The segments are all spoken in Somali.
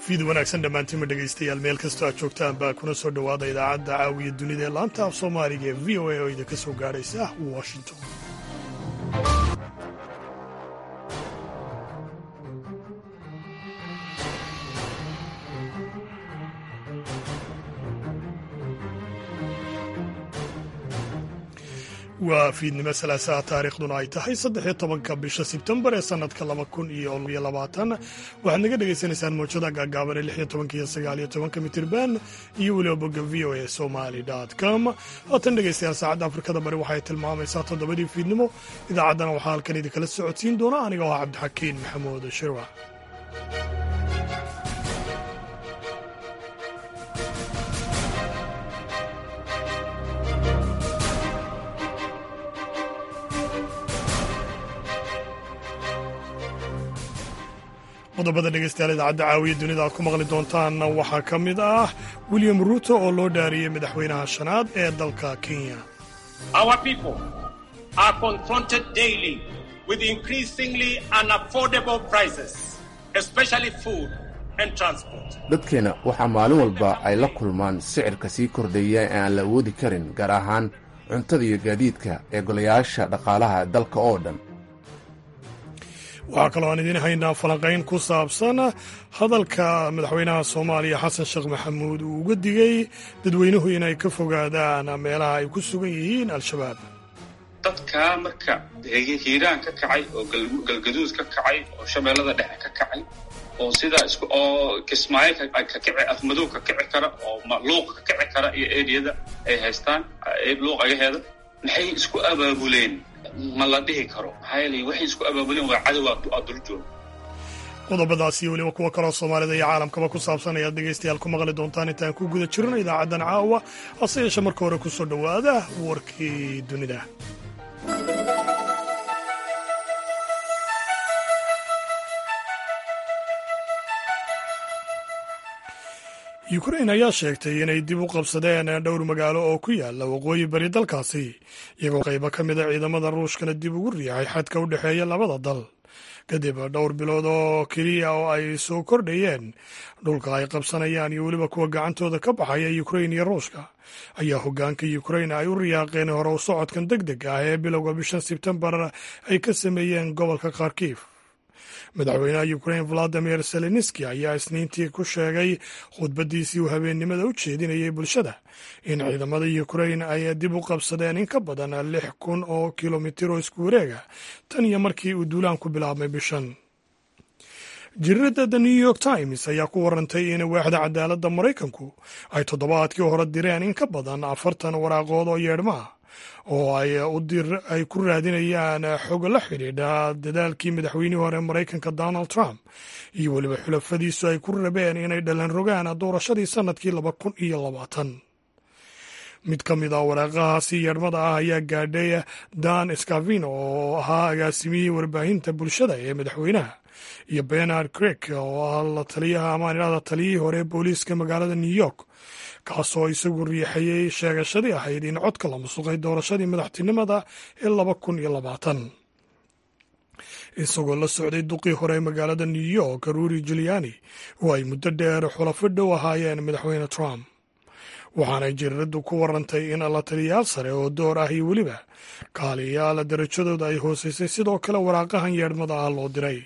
fiid wanaagsan dhammaantiinma dhegaystayaal meel kastoo aad joogtaan baa kuna soo dhowaada idaacadda caawiya dunida ee laanta af soomaaliga ee v o a oo idinka soo gaadhaysa washington waa fiidnimo salaasaha taariikhduna ay tahay saddexiyo tobanka bisha sebtembar ee sanadka laba kun iyo iyo labaatan waxaad naga dhagaysanaysaan mawjada gaagaaban ee lixiyo tobanka iyo sagaaliyo tobanka mitirban iyo weliba bogga v o a somali com haatan dhegaystayaal saacadda afrikada bari waxay tilmaamaysaa toddobadii fiidnimo idaacaddana waxaa halkan idinkala socodsiin doona aniga oo ah cabdixakiin maxamuud shirwa qodobada dhegeystayaal idaacadda caawiya dunida aad ku maqli doontaan waxaa ka mid ah william ruuto oo loo dhaariyey madaxweynaha shanaad ee dalka kenya dadkeenna waxaa maalin walba ay la kulmaan sicirka sii kordhaya ee aan la awoodi karin gaar ahaan cuntada iyo gaadiidka ee golayaasha dhaqaalaha dalka oo dhan waxaa kaloo aan idiin haynaa falanqayn ku saabsan hadalka madaxweynaha soomaaliya xasan sheekh maxamuud uu uga digay dadweynuhu inay ka fogaadaan meelaha ay ku sugan yihiin al-shabaab dadkaa marka hiiraan ka kacay oo galgaduud ka kacay oo shabeellada dhexe ka kacay oo sidaa is oo kismaayo ka kici afmadow ka kici kara oo luuqa ka kici kara iyo eriyada ay haystaan luuq agaheeda maxay isku abaabuleen ma la dhihi karo maxaa yeelay waxay isku abaabuleen waa cadow aa dul jooga qodobadaas iyo weliba kuwo kaloo soomaalida iyo caalamkaba ku saabsan ayaad dhegaystayaal ku maqli doontaan intaan ku guda jirno idaacaddan caawa hase yeeshe marka hore ku soo dhowaada warkii dunida yukrain ayaa sheegtay inay dib u qabsadeen dhowr magaalo oo ku yaala waqooyi bari dalkaasi iyagoo qaybo ka mida ciidamada ruushkana dib ugu riixay xadka u dhexeeya labada dal kadib dhowr bilood oo keliya oo ay soo kordhayeen dhulka ay qabsanayaan iyo weliba kuwa gacantooda ka baxaya yukrain iyo ruushka ayaa hoggaanka yukrain ay u riyaaqeen hore u socodkan deg deg ah ee bilowga bishan sebtembar ay ka sameeyeen gobolka kharkiif madaxweynaha yukrain valadimir zelenski ayaa isniintii ku sheegay khudbaddiisii uu habeennimada u jeedinayay bulshada in ciidamada yukrain ay dib u qabsadeen in ka badan lix kun oo kilomitir oo isku wareega tan iyo markii uu duulaanku bilaabmay bishan jirirada the new york times ayaa ku warantay in waaxda cadaaladda maraykanku ay toddobaadkii hore direen in ka badan afartan waraaqood oo yeedhmaa oo ay ku raadinayaan xog la xidhiidha dadaalkii madaxweynihii hore maraykanka donald trump iyo weliba xulafadiisu ay ku rabeen inay dhalan rogaan doorashadii sannadkii laba kun iyo labaatan mid ka mid a waraaqahaasi yeedhmada ah ayaa gaadhay dan scavino oo ahaa agaasimiyihii warbaahinta bulshada ee madaxweynaha iyo benard crek oo ah la taliyaha amaan idhahda taliyihii hore booliiska magaalada new york kaasoo isagu riixayay sheegashadii ahayd in codka la musuqay doorashadii madaxtinimada ee laba kun iyo labaatan isagoo la socday duqii hore ee magaalada new york ruuri juliani oo ay muddo dheer xulafo dhow ahaayeen madaxweyne trump waxaanay jiriraddu ku warantay in la taliyayaal sare oo door ah iyo weliba kaaliyayaal darajadooda ay hooseysay sidoo kale waraaqahan yeedhmada ah loo diray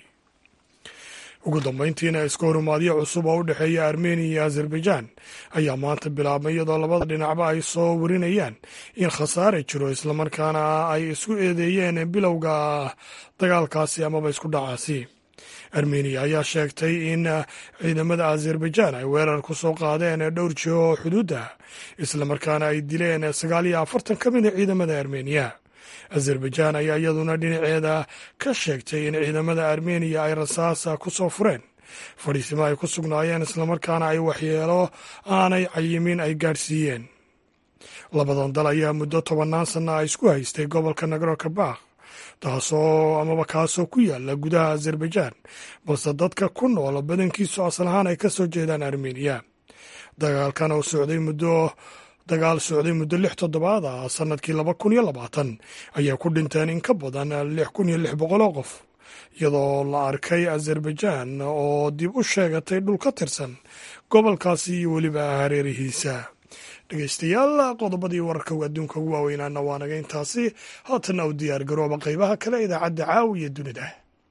ugu dambayntiina iska horumaadyo cusub oo u dhexeeya armeniya iyo azerbaijan ayaa maanta bilaabmay iyadoo labada dhinacba ay soo warinayaan in khasaare jiro islamarkaana ay isku eedeeyeen bilowga dagaalkaasi amaba isku dhacaasi armeniya ayaa sheegtay in ciidamada azerbaijan ay weerar ku soo qaadeen dhowr jiho oo xuduudda islamarkaana ay dileen sagaal iyo afartan ka mid a ciidamada armeniya azerbaijan ayaa iyaduna dhinaceeda ka sheegtay in ciidamada armeniya ay rasaasa ku soo fureen fadhiisimo ay ku sugnaayeen islamarkaana ay waxyeelo aanay cayimin ay gaadhsiiyeen labadan dal ayaa muddo tobannaan sanna a isku haystay gobolka nagro kabakh taasoo amaba kaasoo ku yaala gudaha azerbaijan balse dadka ku nool badankiisu asal ahaan ay ka soo jeedaan armeniya dagaalkan oo socday muddo dagaal socday muddo lix toddobaad ah sannadkii laba kun iyo labaatan ayaa ku dhinteen in ka badan lix kun iyo lix boqol oo qof iyadoo la arkay azerbaijan oo dib u sheegatay dhul ka tirsan gobolkaasi iyo weliba hareerihiisa dhegeystayaal qodobadii wararka adduunka ugu waaweynaana waa naga intaasi haatanna u diyaar garooba qeybaha kale idaacadda caawiya dunida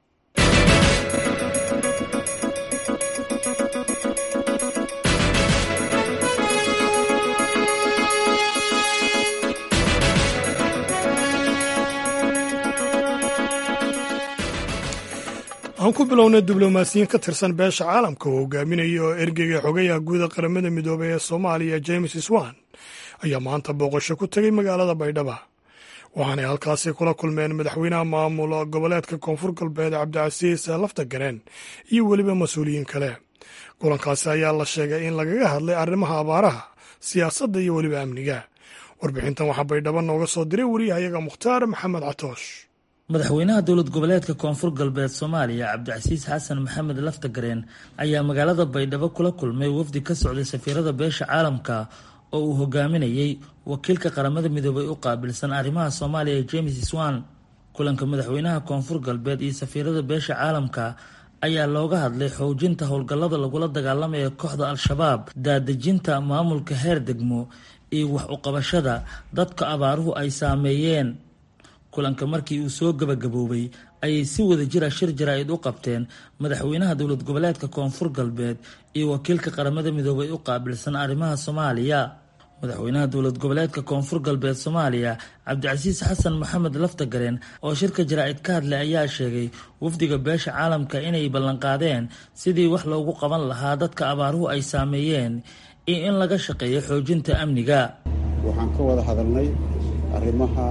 aan ku bilownay diblomaasiyiin ka tirsan beesha caalamka oo hogaaminaya oo ergeyga xogayaha guuda qaramada midoobay ee soomaaliya james swan ayaa maanta booqasho ku tegay magaalada baydhaba waxaanay halkaasi kula kulmeen madaxweynaha maamul goboleedka koonfur galbeed cabdicasiis laftagareen iyo weliba mas-uuliyiin kale kulankaasi ayaa la sheegay in lagaga hadlay arrimaha abaaraha siyaasadda iyo weliba amniga warbixintan waxaa baydhabo nooga soo diray wariyahayaga mukhtaar maxamed catoosh madaxweynaha dowlad goboleedka koonfur galbeed soomaaliya cabdicasiis xasan maxamed laftagareen ayaa magaalada baydhabo kula kulmay wafdi ka socday safiirada beesha caalamka oo uu hogaaminayey wakiilka qaramada midoobay u qaabilsan arrimaha soomaaliya james swan kulanka madaxweynaha koonfur galbeed iyo safiirada beesha caalamka ayaa looga hadlay xoojinta howlgallada lagula dagaalamaya kooxda al-shabaab daadejinta maamulka heer degmo iyo wax uqabashada dadka abaaruhu ay saameeyeen kulanka markii uu soo gabagaboobay ayay si wada jira shir jaraa'id u qabteen madaxweynaha dowlad goboleedka koonfur galbeed iyo wakiilka qaramada midoobay u qaabilsan arrimaha soomaaliya madaxweynaha dowlad goboleedka koonfur galbeed soomaaliya cabdicasiis xasan maxamed laftagareen oo shirka jaraa'id ka hadlay ayaa sheegay wafdiga beesha caalamka inay ballanqaadeen sidii wax loogu qaban lahaa dadka abaaruhu ay saameeyeen iyo in laga shaqeeyo xoojinta amniga waxaan ka wada hadalnay arrimaha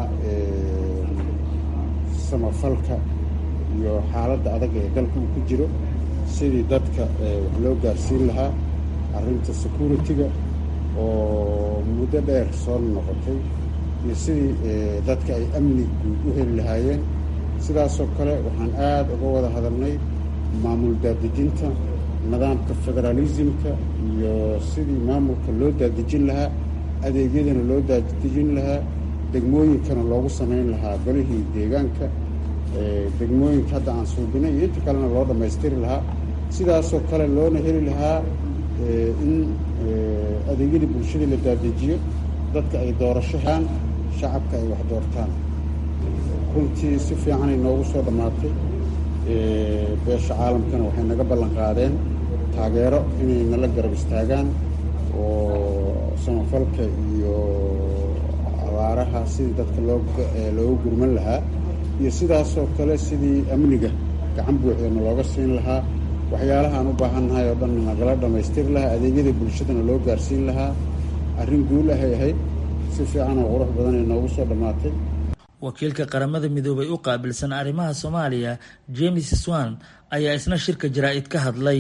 samafalka iyo xaaladda adag ee dalka uu ku jiro sidii dadka wax loo gaarsiin lahaa arrinta security-ga oo muddo dheer soo noqotay iyo sidii dadka ay amni guud u heli lahaayeen sidaasoo kale waxaan aada uga wada hadalnay maamul daadejinta nidaamka federaalismka iyo sidii maamulka loo daadejin lahaa adeegyadana loo daadejin lahaa degmooyinkana loogu samayn lahaa golihii deegaanka degmooyinka hadda aan suubinay iyo inta kalena loo dhammaystiri lahaa sidaasoo kale loona heli lahaa in adeegyadii bulshadii la daadejiyo dadka ay doorashahaan shacabka ay wax doortaan runtii si fiicanay noogu soo dhammaatay beesha caalamkana waxay naga ballan qaadeen taageero inay nala garab istaagaan oo samafalka iyo abaaraha sidii dadka looga gurman lahaa iyo sidaasoo kale sidii amniga gacan buuxdana looga siin lahaa waxyaalahaan u baahannahay oo dhan nagala dhammaystiri lahaa adeegyada bulshadana loo gaarsiin lahaa arrin guul ahay ahayd si fiican oo qurux badanay noogu soo dhammaatay wakiilka qaramada midoobay u qaabilsan arrimaha soomaaliya james swan ayaa isna shirka jaraa'id ka hadlay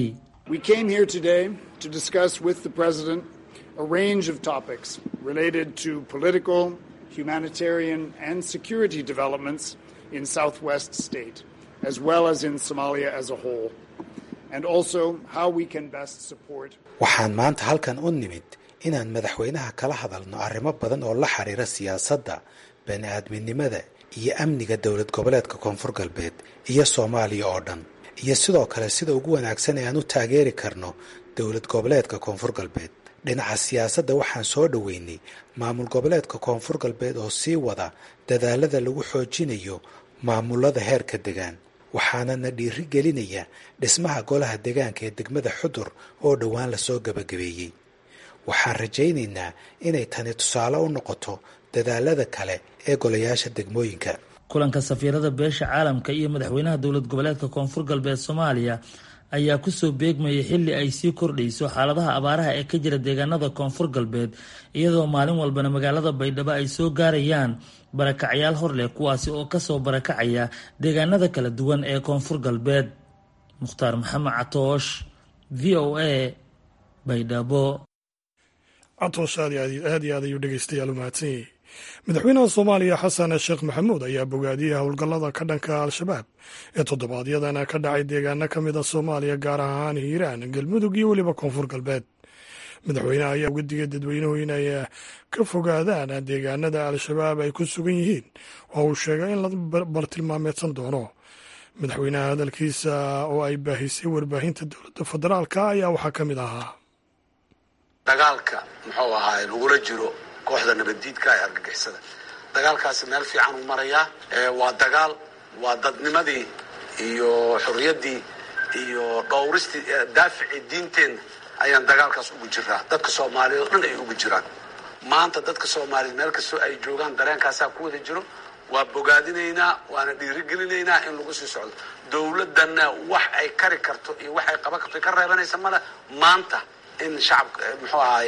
a range of topics related to political, humanitarian, and security developments in Southwest State, as well as in Somalia as a whole, and also how we can best support. waxaan maanta halkan u nimid inaan madaxweynaha kala hadalno arrimo badan oo la xiriira siyaasadda bani-aadminimada iyo amniga dowlad goboleedka koonfur galbeed iyo soomaaliya oo dhan iyo sidoo kale sida ugu wanaagsan ee aan u taageeri karno dowlad goboleedka koonfur galbeed dhinaca siyaasadda waxaan soo dhoweynay maamul goboleedka koonfur galbeed oo sii wada dadaalada lagu xoojinayo maamulada heerka degaan waxaanana dhiiri gelinaya dhismaha golaha degaanka ee degmada xudur oo dhowaan lasoo gabagabeeyey waxaan rajaynaynaa inay tani tusaale u noqoto dadaalada kale ee golayaasha degmooyinka kulanka safiirada beesha caalamka iyo madaxweynaha dowlad goboleedka koonfur galbeed soomaaliya ayaa kusoo beegmayay xilli ay sii kordhayso xaaladaha abaaraha ee ka jira deegaanada koonfur galbeed iyadoo maalin walbana magaalada baydhabo ay soo gaarayaan barakacyaal hor leh kuwaasi oo kasoo barakacaya deegaanada kala duwan ee koonfur galbeed mukhtaar maxamed catoosh v o a baydhabo catoosh aad iyo aad ayuu dhegeystayaal u mahadsan yahay madaxweynaha soomaaliya xasan sheekh maxamuud ayaa bogaadiyey howlgallada ka dhanka al-shabaab ee toddobaadyadana ka dhacay deegaano ka mid a soomaaliya gaar ahaan hiiraan galmudug iyo weliba koonfur galbeed madaxweyneha ayaa uga digay dadweynuhu inay ka fogaadaan deegaanada al-shabaab ay ku sugan yihiin oo uu sheegay in la bartilmaameedsan doono madaxweynaha hadalkiisa oo ay baahisay warbaahinta dowladda federaalka ayaa waxaa ka mid ahaa dagaalka muxuu ahaay lagula jiro kooxda nabaddiidka ee argagixisada dagaalkaasi meel fiican uu marayaa waa dagaal waa dadnimadii iyo xorriyaddii iyo dhowristii daaficii diinteenna ayaan dagaalkaas ugu jiraa dadka soomaaliyeed oo dhan ay ugu jiraan maanta dadka soomaaliyeed meel kastoo ay joogaan dareenkaasaa ku wada jiro waa bogaadinaynaa waana dhiirigelinaynaa in lagu sii socdo dowladdanna wax ay kari karto iyo wax ay qaban karto ka reebanaysa male maanta in shacabka muxuu ahaay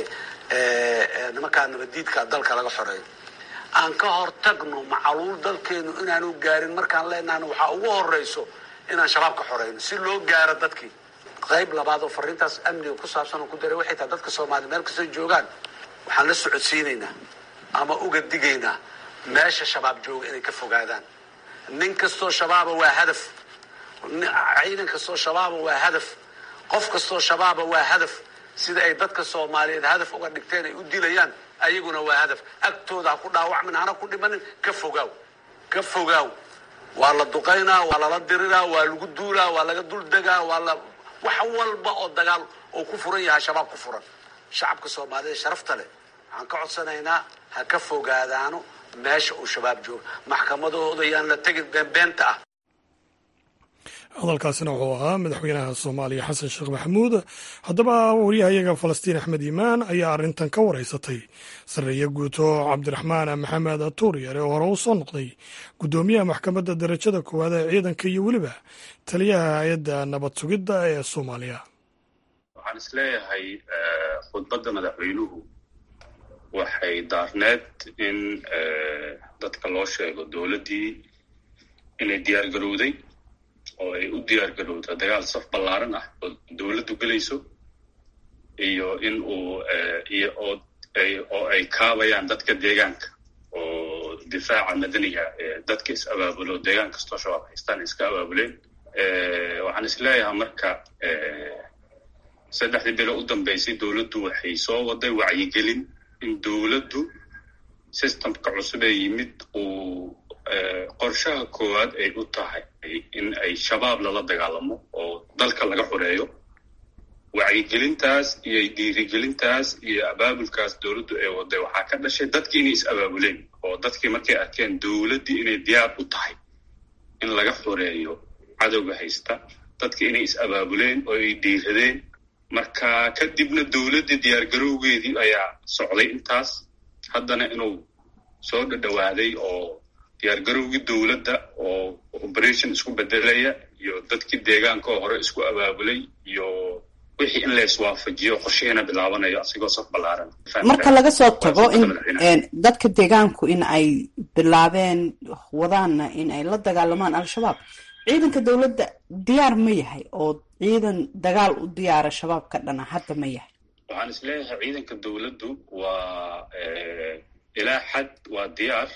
nimankaa nabadiidka dalka laga xoreeyo aan ka hortagno macaluul dalkeenu inaanu gaarin markaan leenahna waxaa ugu horeyso inaan shabaab ka xoreyno si loo gaaro dadkii qayb labaad oo fariintaas amniga ku saabsan oo ku daray waxay tahay dadka soomaaliya meel kastoo joogaan waxaan la socodsiinaynaa ama uga digaynaa meesha shabaab jooga inay ka fogaadaan nin kastoo shabaaba waa hadaf ciidan kastoo shabaaba waa hadaf qof kastoo shabaaba waa hadaf sida ay dadka soomaaliyeed hadaf uga dhigteen ay u dilayaan ayaguna waa hadaf agtooda ha ku dhaawacmin hana ku dhimanin ka fogaaw ka fogaaw waa la duqaynaa waa lala diriraa waa lagu duulaa waa laga duldegaa waa la wax walba oo dagaal oo ku furan yahay shabaab ku furan shacabka soomaaliyeed sharafta leh waxaan ka codsanaynaa ha ka fogaadaano meesha uu shabaab jooga maxkamadahooda yaan la tegin beenbeenta ah hadalkaasina wuxuu ahaa madaxweynaha soomaaliya xasan sheekh maxamuud haddaba waryahayaga falastiin axmed iimaan ayaa arrintan ka wareysatay sarreeye guuto cabdiraxmaan maxamed tuuryare oo hore u soo noqday guddoomiyaha maxkamadda darajada koowaad ee ciidanka iyo weliba taliyaha hay-adda nabad sugidda ee soomaaliya waxaan isleeyahay khudbadda madaxweynuhu waxay daarneed in dadka loo sheego dowladdii inay diyaar garowday oo ay u diyaar garowda dagaal saf ballaaran ah oo dowladdu gelayso iyo in uu iyo oo ay oo ay kaabayaan dadka deegaanka oo difaaca madaniga ee dadka is abaabulo deegaan kastoo shabaab haystaan iska abaabuleen waxaan isleeyahay marka saddexdii bilo u dambeysay dowladdu waxay soo waday wacyigelin in dowladdu systemka cusub ee yimid uu qorshaha koowaad ay u tahay in ay shabaab lala dagaalamo oo dalka laga xoreeyo wacyigelintaas iyo dhiirigelintaas iyo abaabulkaas dowladdu ay waday waxaa ka dhashay dadkii inay is abaabuleen oo dadkii markay arkeen dowladdii inay diyaar u tahay in laga xoreeyo cadowga haysta dadkii inay is abaabuleen oo ay dhiiradeen marka kadibna dowladdii diyaargarowgeedii ayaa socday intaas haddana inuu soo dhadhowaaday oo diyaargarowgii dowladda oo operation isku bedelaya iyo dadkii deegaanka oo hore isku abaabulay iyo wixii in la iswaafajiyo qorshihiina bilaabanayo asigoo saf ballaaran marka laga soo tago in dadka deegaanku in ay bilaabeen wadaanna in ay la dagaalamaan al-shabaab ciidanka dowladda diyaar ma yahay oo ciidan dagaal u diyaara shabaab ka dhana hadda ma yahay waxaan isleeyahay ciidanka dowladdu waa ilaa xad waa diyaar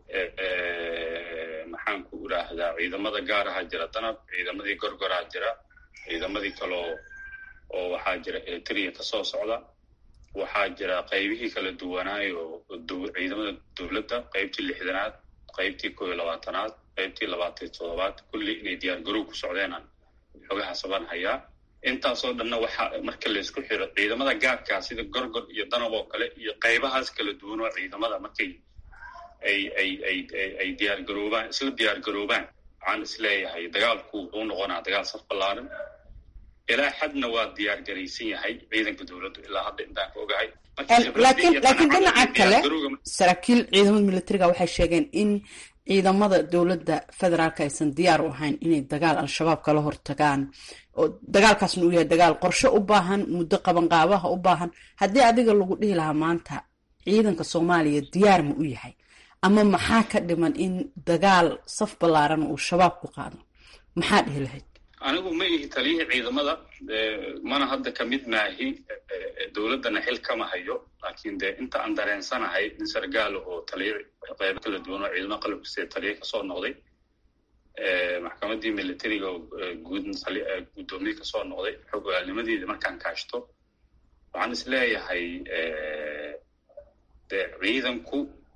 maxaan ku idhaahdaa ciidamada gaaraha jira danab ciidamadii gorgoraa jira ciidamadii kaloo oo waxaa jira eritrea kasoo socda waxaa jira qaybihii kala duwanaayo ciidamada dowladda qaybtii lixdanaad qaybtii koo iyo labaatanaad qaybtii labaatan iyo toddobaad kulli inay diyaar garow ku socdeenaan xogaha saban hayaa intaasoo dhanna waxaa marka laysku xiro ciidamada gaarkaa sida gorgor iyo danab oo kale iyo qaybahaas kala duwan oo ciidamada markay ay ay ay ay diyaar garoobaan isla diyaar garoobaan waxaan isleeyahay dagaalku wuxuu noqonaa dagaal saf ballaaran ilaa xadna waa diyaar garaysan yahay ciidanka dowladdu ilaa hadda intaan ka ogahay laakiin laakiin dhinaca kale saraakiil ciidamada militariga waxay sheegeen in ciidamada dowladda federaalka aysan diyaar u ahayn inay dagaal al-shabaab kala hortagaan oo dagaalkaasna uu yahay dagaal qorshe u baahan muddo qabanqaabaha u baahan haddii adiga lagu dhihi lahaa maanta ciidanka soomaaliya diyaar ma u yahay ama maxaa ka dhiman in dagaal saf ballaaran uu shabaab ku qaado maxaa dhihi lahayd anigu ma ihi taliyihii ciidamada mana hadda ka mid maahi dowladdana xil kama hayo laakiin dee inta aan dareensanahay in sargaal oo taliya qaybo kala duwan oo ciidamada qalabkasee taliya kasoo noqday maxkamaddii militariga oo guud guddoomiye kasoo noqday xog ogaalnimadeeda markaan kaashto waxaan is leeyahay dee ciidanku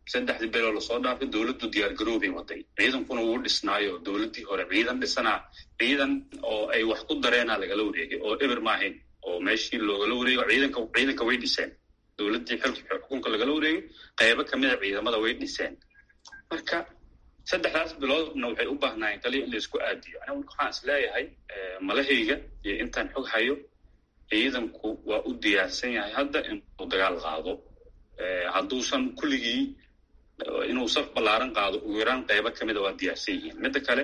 saddexdii biloo lasoo dhaafay dowladdu diyaargaroobay waday ciidankuna wuu dhisnaayo dowladdii hore ciidan dhisanaa ciidan oo ay wax ku dareenaa lagala wareegay oo eber maahayn oo meeshii loogala wareego ciidanka ciidanka way dhiseen dowladdii xilka xukunka lagala wareegay qaybo kamida ciidamada way dhiseen marka saddexdaas biloodna waxay u baahnaayeen kaliya in laisku aadiyo aniga waxaan is leeyahay malahayga iyo intaan xog hayo ciidanku waa u diyaarsan yahay hadda inuu dagaal qaado hadduusan kulligii inuu saf ballaaran qaado ugu yaraan qaybo kamida waa diyaarsan yihiin midda kale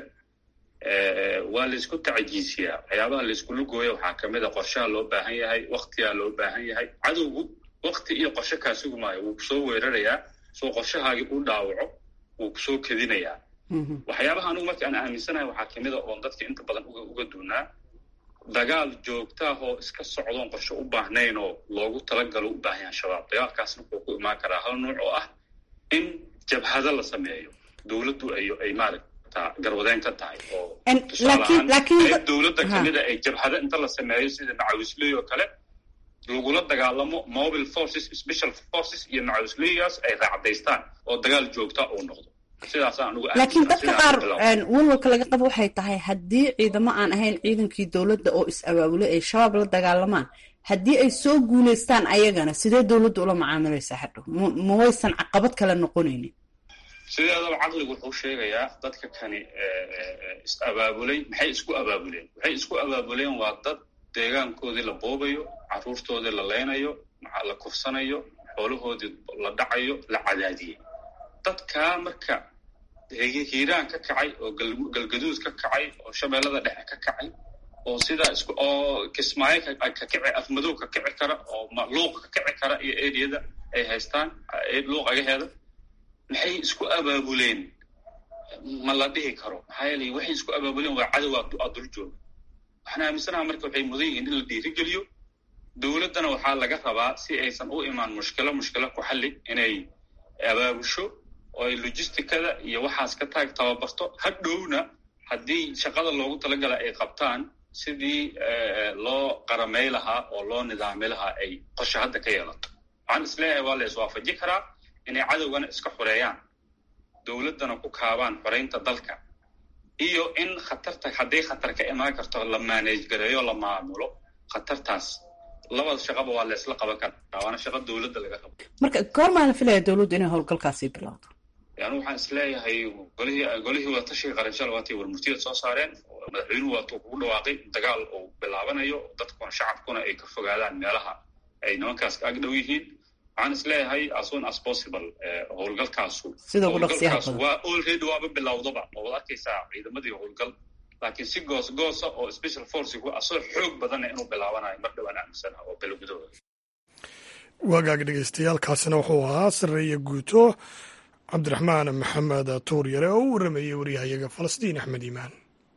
waa laysku tacajiisiyaa waxyaabaha layskula gooya waxaa kamid a qorshaha loo baahan yahay waktigaa loo baahan yahay cadowgu wakti iyo qorshe kaa sugi maayo wuu kusoo weerarayaa soo qorshahaagii u dhaawaco wuu kusoo kedinayaa waxyaabaha anugu marka aan aaminsanahay waxaa kamid a oon dadka inta badan uga duunaa dagaal joogtaah oo iska socdoon qorshe u baahnayn oo loogu talagalo u baahan yahay shabaab dagaalkaasna wuxuu ku imaan karaa hal nuuc oo ah in jabhado la sameeyo dowladdu ay ay maaragta garwadeen ka tahay oo tusaalahaan dowladda kamida ay jabhado inta la sameeyo sida macawisley oo kale lagula dagaalamo mobile forces special forces iyo macawisleygaas ay raacdaystaan oo dagaal joogta uu noqdo laakiin dadka qaar walwalka laga qabo waxay tahay haddii ciidamo aan ahayn ciidankii dowladda oo is-abaabulay ay shabaab la dagaalamaan haddii ay soo guulaystaan ayagana sidee dowladda ula macaamilaysaa hadhow ma waysan caqabad kale noqonaynin sideedaba caqligu wuxuu sheegayaa dadka kani is-abaabulay maxay isku abaabuleen waxay isku abaabuleen waa dad deegaankoodii la boobayo caruurtoodii la leynayo la kufsanayo xoolahoodii la dhacayo la cadaadiyey dadkaa marka hiiraan ka kacay oo galgaduud ka kacay oo shabeellada dhexe ka kacay oo sidaa isku oo kismaayo ka kici afmadow ka kici kara oo luuq ka kici kara iyo eriyada ay haystaan luuq agaheeda maxay isku abaabuleen ma la dhihi karo maxaa yeelay waxay isku abaabuleen waa cadow aa dul jooga waxaan aaminsanaha marka waxay mudan yihiin in la dhiirigeliyo dowladdana waxaa laga rabaa si aysan u imaan mushkilo mushkilo ku xalli inay abaabusho oo ay logisticada iyo waxaas ka taag tababarto hadhowna haddii shaqada loogu talagala ay qabtaan sidii loo qaramay lahaa oo loo nidaami lahaa ay qosho hadda ka yeelato waxaan isleeyahay waa la iswaafaji karaa inay cadowgana iska xoreeyaan dowladdana ku kaabaan xoreynta dalka iyo in khatarta hadday khatar ka imaan karto la maaneej gareeyo la maamulo khatartaas labada shaqaba waa la isla qaban karaa waana shaqo dowladda laga rabo marka goormaa la filaya dowladdu inay howlgalkaasi bilowdo yani waxaan isleeyahay golihii golihii wadatashiga qaranshal waatay warmurtiyad soo saareen madaxweynuhu waatuu kugu dhawaaqay dagaal uu bilaabanayo dadkuna shacabkuna ay ka fogaadaan meelaha ay nimankaas ka agdhow yihiin waxaan isleeyahay as soon as possible howlgalkaasu howlgalkaas waa already waaba bilowdaba oo wad arkaysaa ciidamadii howlgal laakiin si goos goosa oo special forcigu asoo xoog badana inuu bilaabanayo mar dhowaan aaminsanaha oo belo gudahooda waagaag dhegeystayaaalkaasina wuxuu ahaa sareeye guuto cabdiraxmaan maxamed tuur yare oo u warramayey waryahayaga falastiin axmed iimaan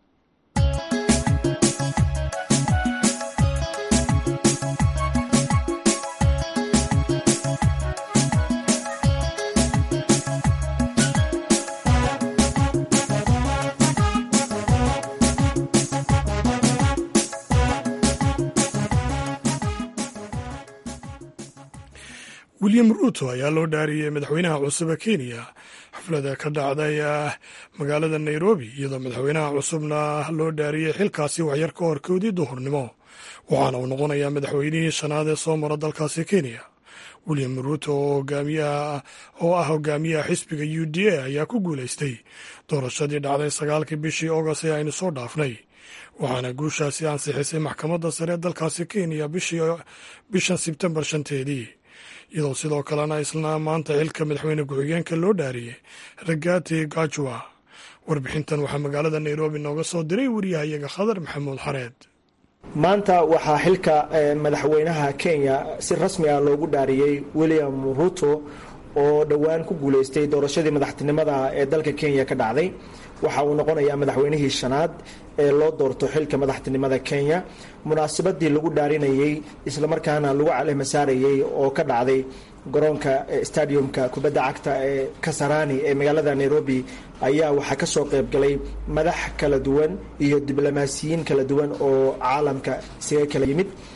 william ruuto ayaa loo dhaariyey madaxweynaha cusub ee kenya xaflada ka dhacday magaalada nairobi iyadoo madaxweynaha cusubna loo dhaariyey xilkaasi waxyar ka hor koodii duhurnimo waxaana uu noqonayaa madaxweynihii shanaad ee soo mara dalkaasi kenya william ruuto oo ah hogaamiyaha xisbiga u d a ayaa ku guulaystay doorashadii dhacday sagaalkii bishii august ee aynu soo dhaafnay waxaana guushaasi ansixisay maxkamadda sare ee dalkaasi kenya bishan sebtembar shanteedii iyadoo sidoo kalena isla maanta xilka madaxweyne ku-xigeenka loo dhaariyey ragati gajwa warbixintan waxaa magaalada nairobi nooga soo diray wariyahayaga khadar maxamuud xareed maanta waxaa xilka madaxweynaha kenya si rasmi ah loogu dhaariyey william ruto oo dhowaan ku guuleystay doorashadii madaxtinimada ee dalka kenya ka dhacday waxa uu noqonayaa madaxweynihii shanaad ee loo doorto xilka madaxtinimada kenya munaasabadii lagu dhaarinayey islamarkaana lagu calemasaarayey oo ka dhacday garoonka stadiumka kubadda cagta ee kasarani ee magaalada nairobi ayaa waxaa ka soo qayb galay madax kala duwan iyo diblomaasiyiin kala duwan oo caalamka isaga kala yimid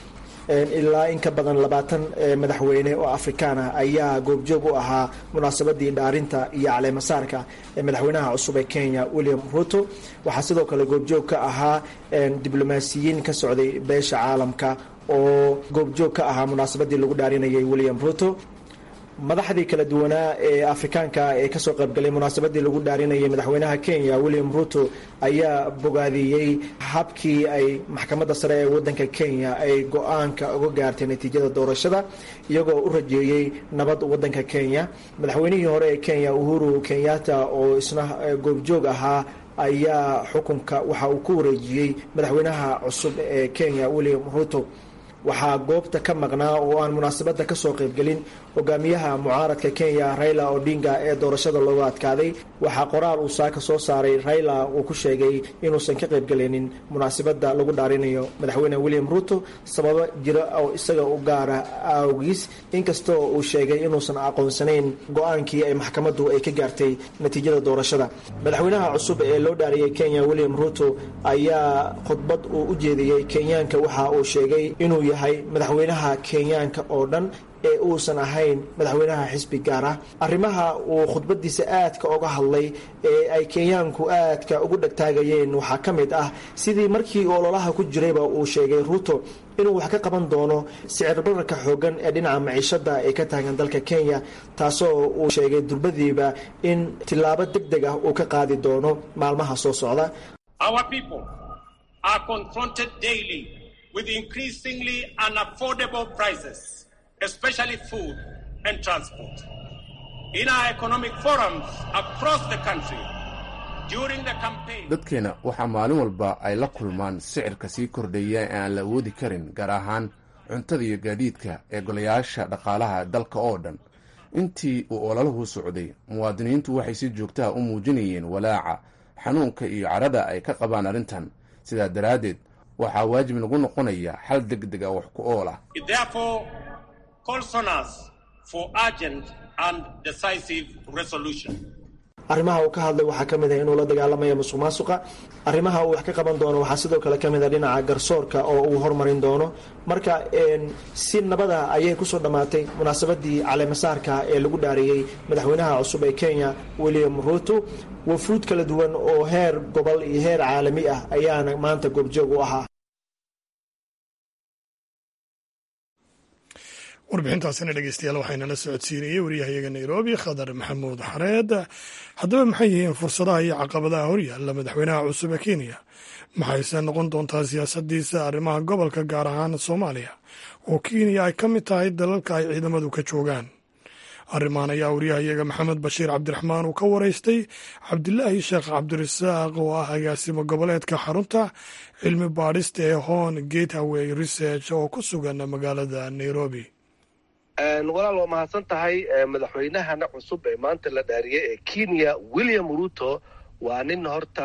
ilaa in ka badan labaatan madaxweyne oo afrikaan ah ayaa goobjoog u ahaa munaasabadii dhaarinta iyo caleemasaarka ee madaxweynaha cusub ee kenya william ruto waxaa sidoo kale goobjoog ka ahaa diblomaasiyiin ka socday beesha caalamka oo goobjoog ka ahaa munaasabadii lagu dhaarinayay william ruto madaxdii kala duwanaa ee afrikaanka ee kasoo qaybgalay munaasabadii lagu dhaarinayay madaxweynaha kenya william ruto ayaa bogaadiyey habkii ay maxkamadda sare ee wadanka kenya ay go-aanka uga gaartay natiijada doorashada iyagoo u rajeeyey nabad wadanka kenya madaxweynihii hore ee kenya uhuru kenyatta oo isna goobjoog ahaa ayaa xukunka waxa uu ku wareejiyey madaxweynaha cusub ee kenya william ruto waxaa goobta ka maqnaa oo aan munaasabadda kasoo qaybgelin hogaamiyaha mucaaradka kenya raila odinga ee doorashada looga adkaaday waxaa qoraal uu saaka soo saaray raila uu ku sheegay inuusan ka qaybgelinin munaasabadda lagu dhaarinayo madaxweyne william ruto sababo jira oo isaga u gaara awgiis inkastoo uu sheegay inuusan aqoonsanayn go-aankii ay maxkamaddu ay ka gaartay natiijada doorashada madaxweynaha cusub ee loo dhaariyay kenya william ruto ayaa khudbad uu u jeediyey kenyaanka waxa uu sheegay inuu yahay madaxweynaha kenyaanka oo dhan ee uusan ahayn madaxweynaha xisbi gaar ah arrimaha uu khudbadiisa aadka oga hadlay ee ay kenyaanku aadka ugu dhegtaagayeen waxaa ka mid ah sidii markii ololaha ku jirayba uu sheegay ruto inuu wax ka qaban doono sicir bararka xoogan ee dhinaca maciishada ee ka taagan dalka kenya taasoo uu sheegay durbadiiba in tillaabo deg deg ah uu ka qaadi doono maalmaha soo socda with increasingly unaffordable prices, especially food and transport. In our economic forums across the country, during the campaign, dadkeena waxaa maalin walba ay la kulmaan sicirka sii kordhaya ee aan la awoodi karin gaar ahaan cuntada iyo gaadiidka ee golayaasha dhaqaalaha dalka oo dhan intii uu olaluhu socday muwaadiniintu waxay si joogtaha u muujinayeen walaaca xanuunka iyo carada ay ka qabaan arrintan sidaa daraaddeed waxaa waajib nagu noqonaya xal deg deg ah wax ku ool ah arrimaha uu ka hadlay waxaa ka mid ah inuu la dagaalamaya musuq maasuqa arrimaha uu wax ka qaban doono waxaa sidoo kale ka mid a dhinaca garsoorka oo uu hormarin doono marka si nabada ayay kusoo dhammaatay munaasabadii caleemasaarka ee lagu dhaariyey madaxweynaha cusub ee kenya william ruto wafuud kala duwan oo heer gobol iyo heer caalami ah ayaana maanta goobjoog u ahaa warbixintaasina dhegeystayaal waxaynala socodsiinayey wariyahayaga nairobi khadar maxamuud xareed haddaba maxay yihiin fursadaha iyo caqabadaha horyaalla madaxweynaha cusub ee kenya maxayse noqon doontaa siyaasadiisa arrimaha gobolka gaar ahaan soomaaliya oo kenya ay ka mid tahay dalalka ay ciidamadu ka joogaan arrimahan ayaa wariyahayaga maxamed bashiir cabdiraxmaan uu ka waraystay cabdilaahi sheekh cabdirasaaq oo ah agaasimo goboleedka xarunta cilmi baadhista ee hon gateway research oo ku sugan magaalada nairobi walaal waa mahadsan tahay madaxweynahana cusub ee maanta la dhaariyay ee kenya william ruto waa nin horta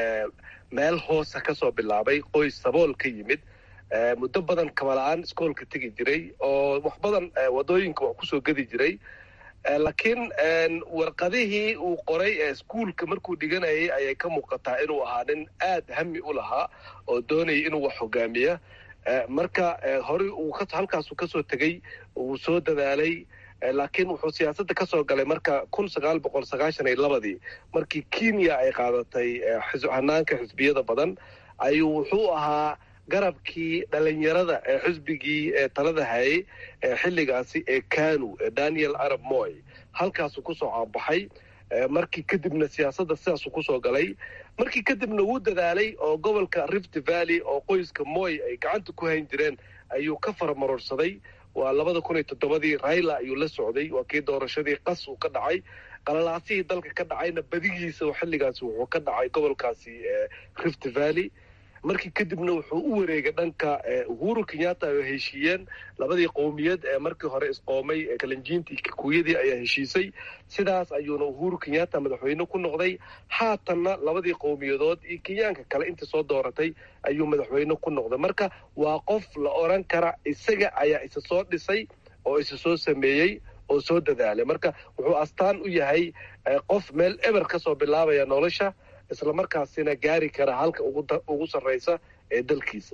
meel hoosa ka soo bilaabay qoys sabool ka yimid muddo badan kabala-aan iskoolka tegi jiray oo wax badan wadooyinka wax kusoo gedi jiray laakiin warqadihii uu qoray ee iskuolka markuu dhiganayay ayay ka muuqataa inuu ahaa nin aad hami u lahaa oo doonayay inuu wax hogaamiya marka horey uu halkaasu kasoo tegey uu soo dadaalay laakiin wuxuu siyaasadda kasoo galay marka kun sagaal boqol sagaashan iyo labadii markii kenya ay qaadatay hanaanka xisbiyada badan ayuu wuxuu ahaa garabkii dhalinyarada ee xisbigii ee talada hayay ee xilligaasi ee kanu ee daniel arab moy halkaasuu kusoo caanbaxay markii kadibna siyaasadda sidaasuu kusoo galay markii kadibna wuu dadaalay oo gobolka rift valley oo qoyska moy ay gacanta ku hayn jireen ayuu ka faramarorsaday waa labada kun iyo toddobadii raila ayuu la socday waa kii doorashadii qas uu ka dhacay qalalaasihii dalka ka dhacayna badigiisa xilligaasi wuxuu ka dhacay gobolkaasi rift valley markii kadibna wuxuu u wareegay dhanka uhuru kenyatta ay heshiiyeen labadii qowmiyad ee markii hore isqoomay ee kalinjiintii kikuyadii ayaa heshiisay sidaas ayuuna uhuru kenyatta madaxweyne ku noqday haatanna labadii qowmiyadood iyo kenyaanka kale intii soo dooratay ayuu madaxweyne ku noqday marka waa qof la oran kara isaga ayaa isa soo dhisay oo isa soo sameeyey oo soo dadaalay marka wuxuu astaan u yahay qof meel eber ka soo bilaabaya nolosha islamarkaasina gaari kara halka ugu sarraysa ee dalkiisa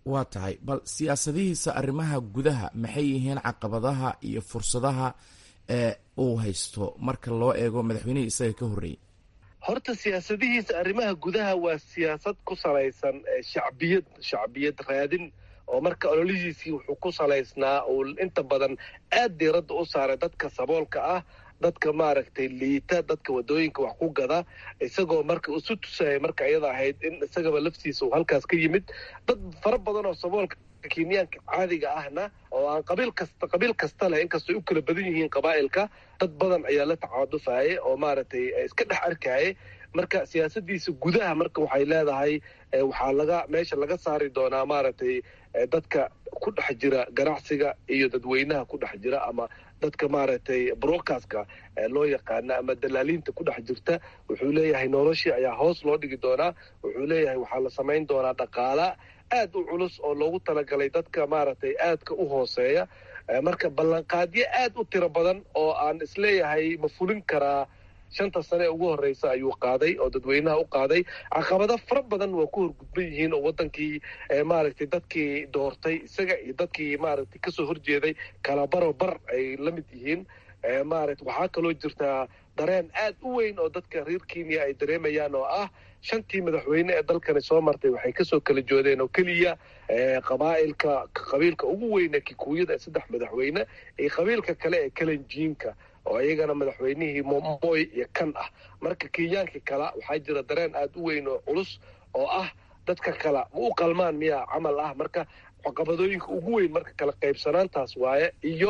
waa tahay bal siyaasadihiisa arrimaha gudaha maxay yihiin caqabadaha iyo fursadaha ee uu haysto marka loo eego madaxweynihii isaga ka horreeyey horta siyaasadihiisa arrimaha gudaha waa siyaasad ku salaysan shacbiyad shacbiyad raadin oo marka ololihiisii wuxuu ku salaysnaa uu inta badan aad diiradda u saaray dadka saboolka ah dadka maaragtay liita dadka wadooyinka wax ku gada isagoo marka isu tusaya marka iyada ahayd in isagaba laftiisa uu halkaas ka yimid dad fara badan oo saboolka kenyaanka caadiga ahna oo aan qabiil kasta qabiil kasta leh inkastoo ay u kala badan yihiin qabaa'ilka dad badan ayaa la tacaadufayay oo maaragtay iska dhex arkayay marka siyaasadiisa gudaha marka waxay leedahay waxaa laga meesha laga saari doonaa maaragtay dadka ku dhex jira ganacsiga iyo dadweynaha ku dhex jira ama dadka maaragtay broadcastka loo yaqaana ama dalaaliinta ku dhex jirta wuxuu leeyahay noloshii ayaa hoos loo dhigi doonaa wuxuu leeyahay waxaa la samayn doonaa dhaqaala aad u culus oo loogu talagalay dadka maaragtay aadka u hooseeya marka ballanqaadyo aad u tiro badan oo aan isleeyahay ma fulin karaa shanta sane ee ugu horreysa ayuu qaaday oo dadweynaha u qaaday caqabado fara badan waa ku horgudban yihiin oo wadankii maaragtay dadkii doortay isaga iyo dadkii maaragtay kasoo horjeeday kala baro bar ay la mid yihiin maarata waxaa kaloo jirtaa dareen aad u weyn oo dadka reer kenya ay dareemayaan oo ah shantii madaxweyne ee dalkani soo martay waxay kasoo kala joodeen oo keliya qabaa'ilka qabiilka ugu weyne kikuuyada ee saddex madaxweyne iyo qabiilka kale ee kalenjiinka oo iyagana madaxweynihii momoy iyo kan ah marka kenyaankii kala waxaa jira dareen aad u weyn oo culus oo ah dadka kala ma u qalmaan miyaa camal ah marka caqabadooyinka ugu weyn marka kala qaybsanaantaas waaye iyo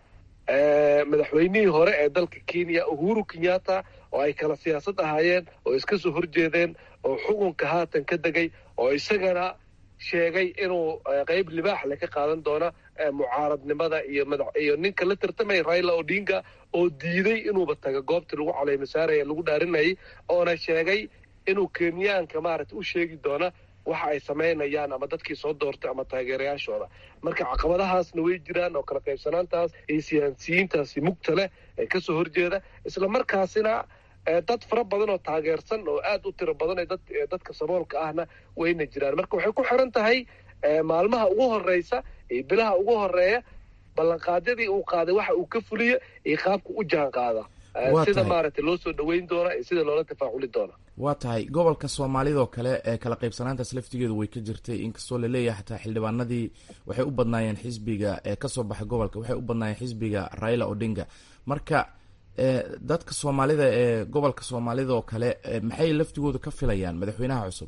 madaxweynihii hore ee dalka kenya uhuru kenyatta oo ay kala siyaasad ahaayeen oo iska soo horjeedeen oo xukunka haatan ka degay oo isagana sheegay inuu qeyb libaax le ka qaadan doona mucaaradnimada iyo madax iyo ninka la tartamaya raila odinga oo diiday inuuba taga goobtii lagu caleymasaaraya lagu dhaarinayay oona sheegay inuu kenyaanka maaragta u sheegi doona waxa ay samaynayaan ama dadkii soo doortay ama taageerayaashooda marka caqabadahaasna way jiraan oo kala qaybsanaantaas iyo siyaasiyiintaasi mugta leh ee kasoo horjeeda isla markaasina dad fara badan oo taageersan oo aad u tiro badan ee dadka saboolka ahna wayna jiraan marka waxay ku xiran tahay maalmaha ugu horeysa iyo bilaha ugu horeeya ballanqaadyadii uu qaaday waxa uu ka fuliyo iyo qaabka u jaan qaada sida maaragtay loo soo dhaweyn doona iyo sida loola tafaaculi doona waa tahay gobolka soomaalidoo kale ee kala qaybsanaantaas laftigeedu way ka jirtay inkastoo laleeyahay xataa xildhibaanadii waxay u badnaayeen xisbiga ee kasoo baxay gobolka waxay u badnaayeen xisbiga raila odinga marka dadka soomaalida ee gobolka soomaalida oo kale maxay laftigooda ka filayaan madaxweynaha cusub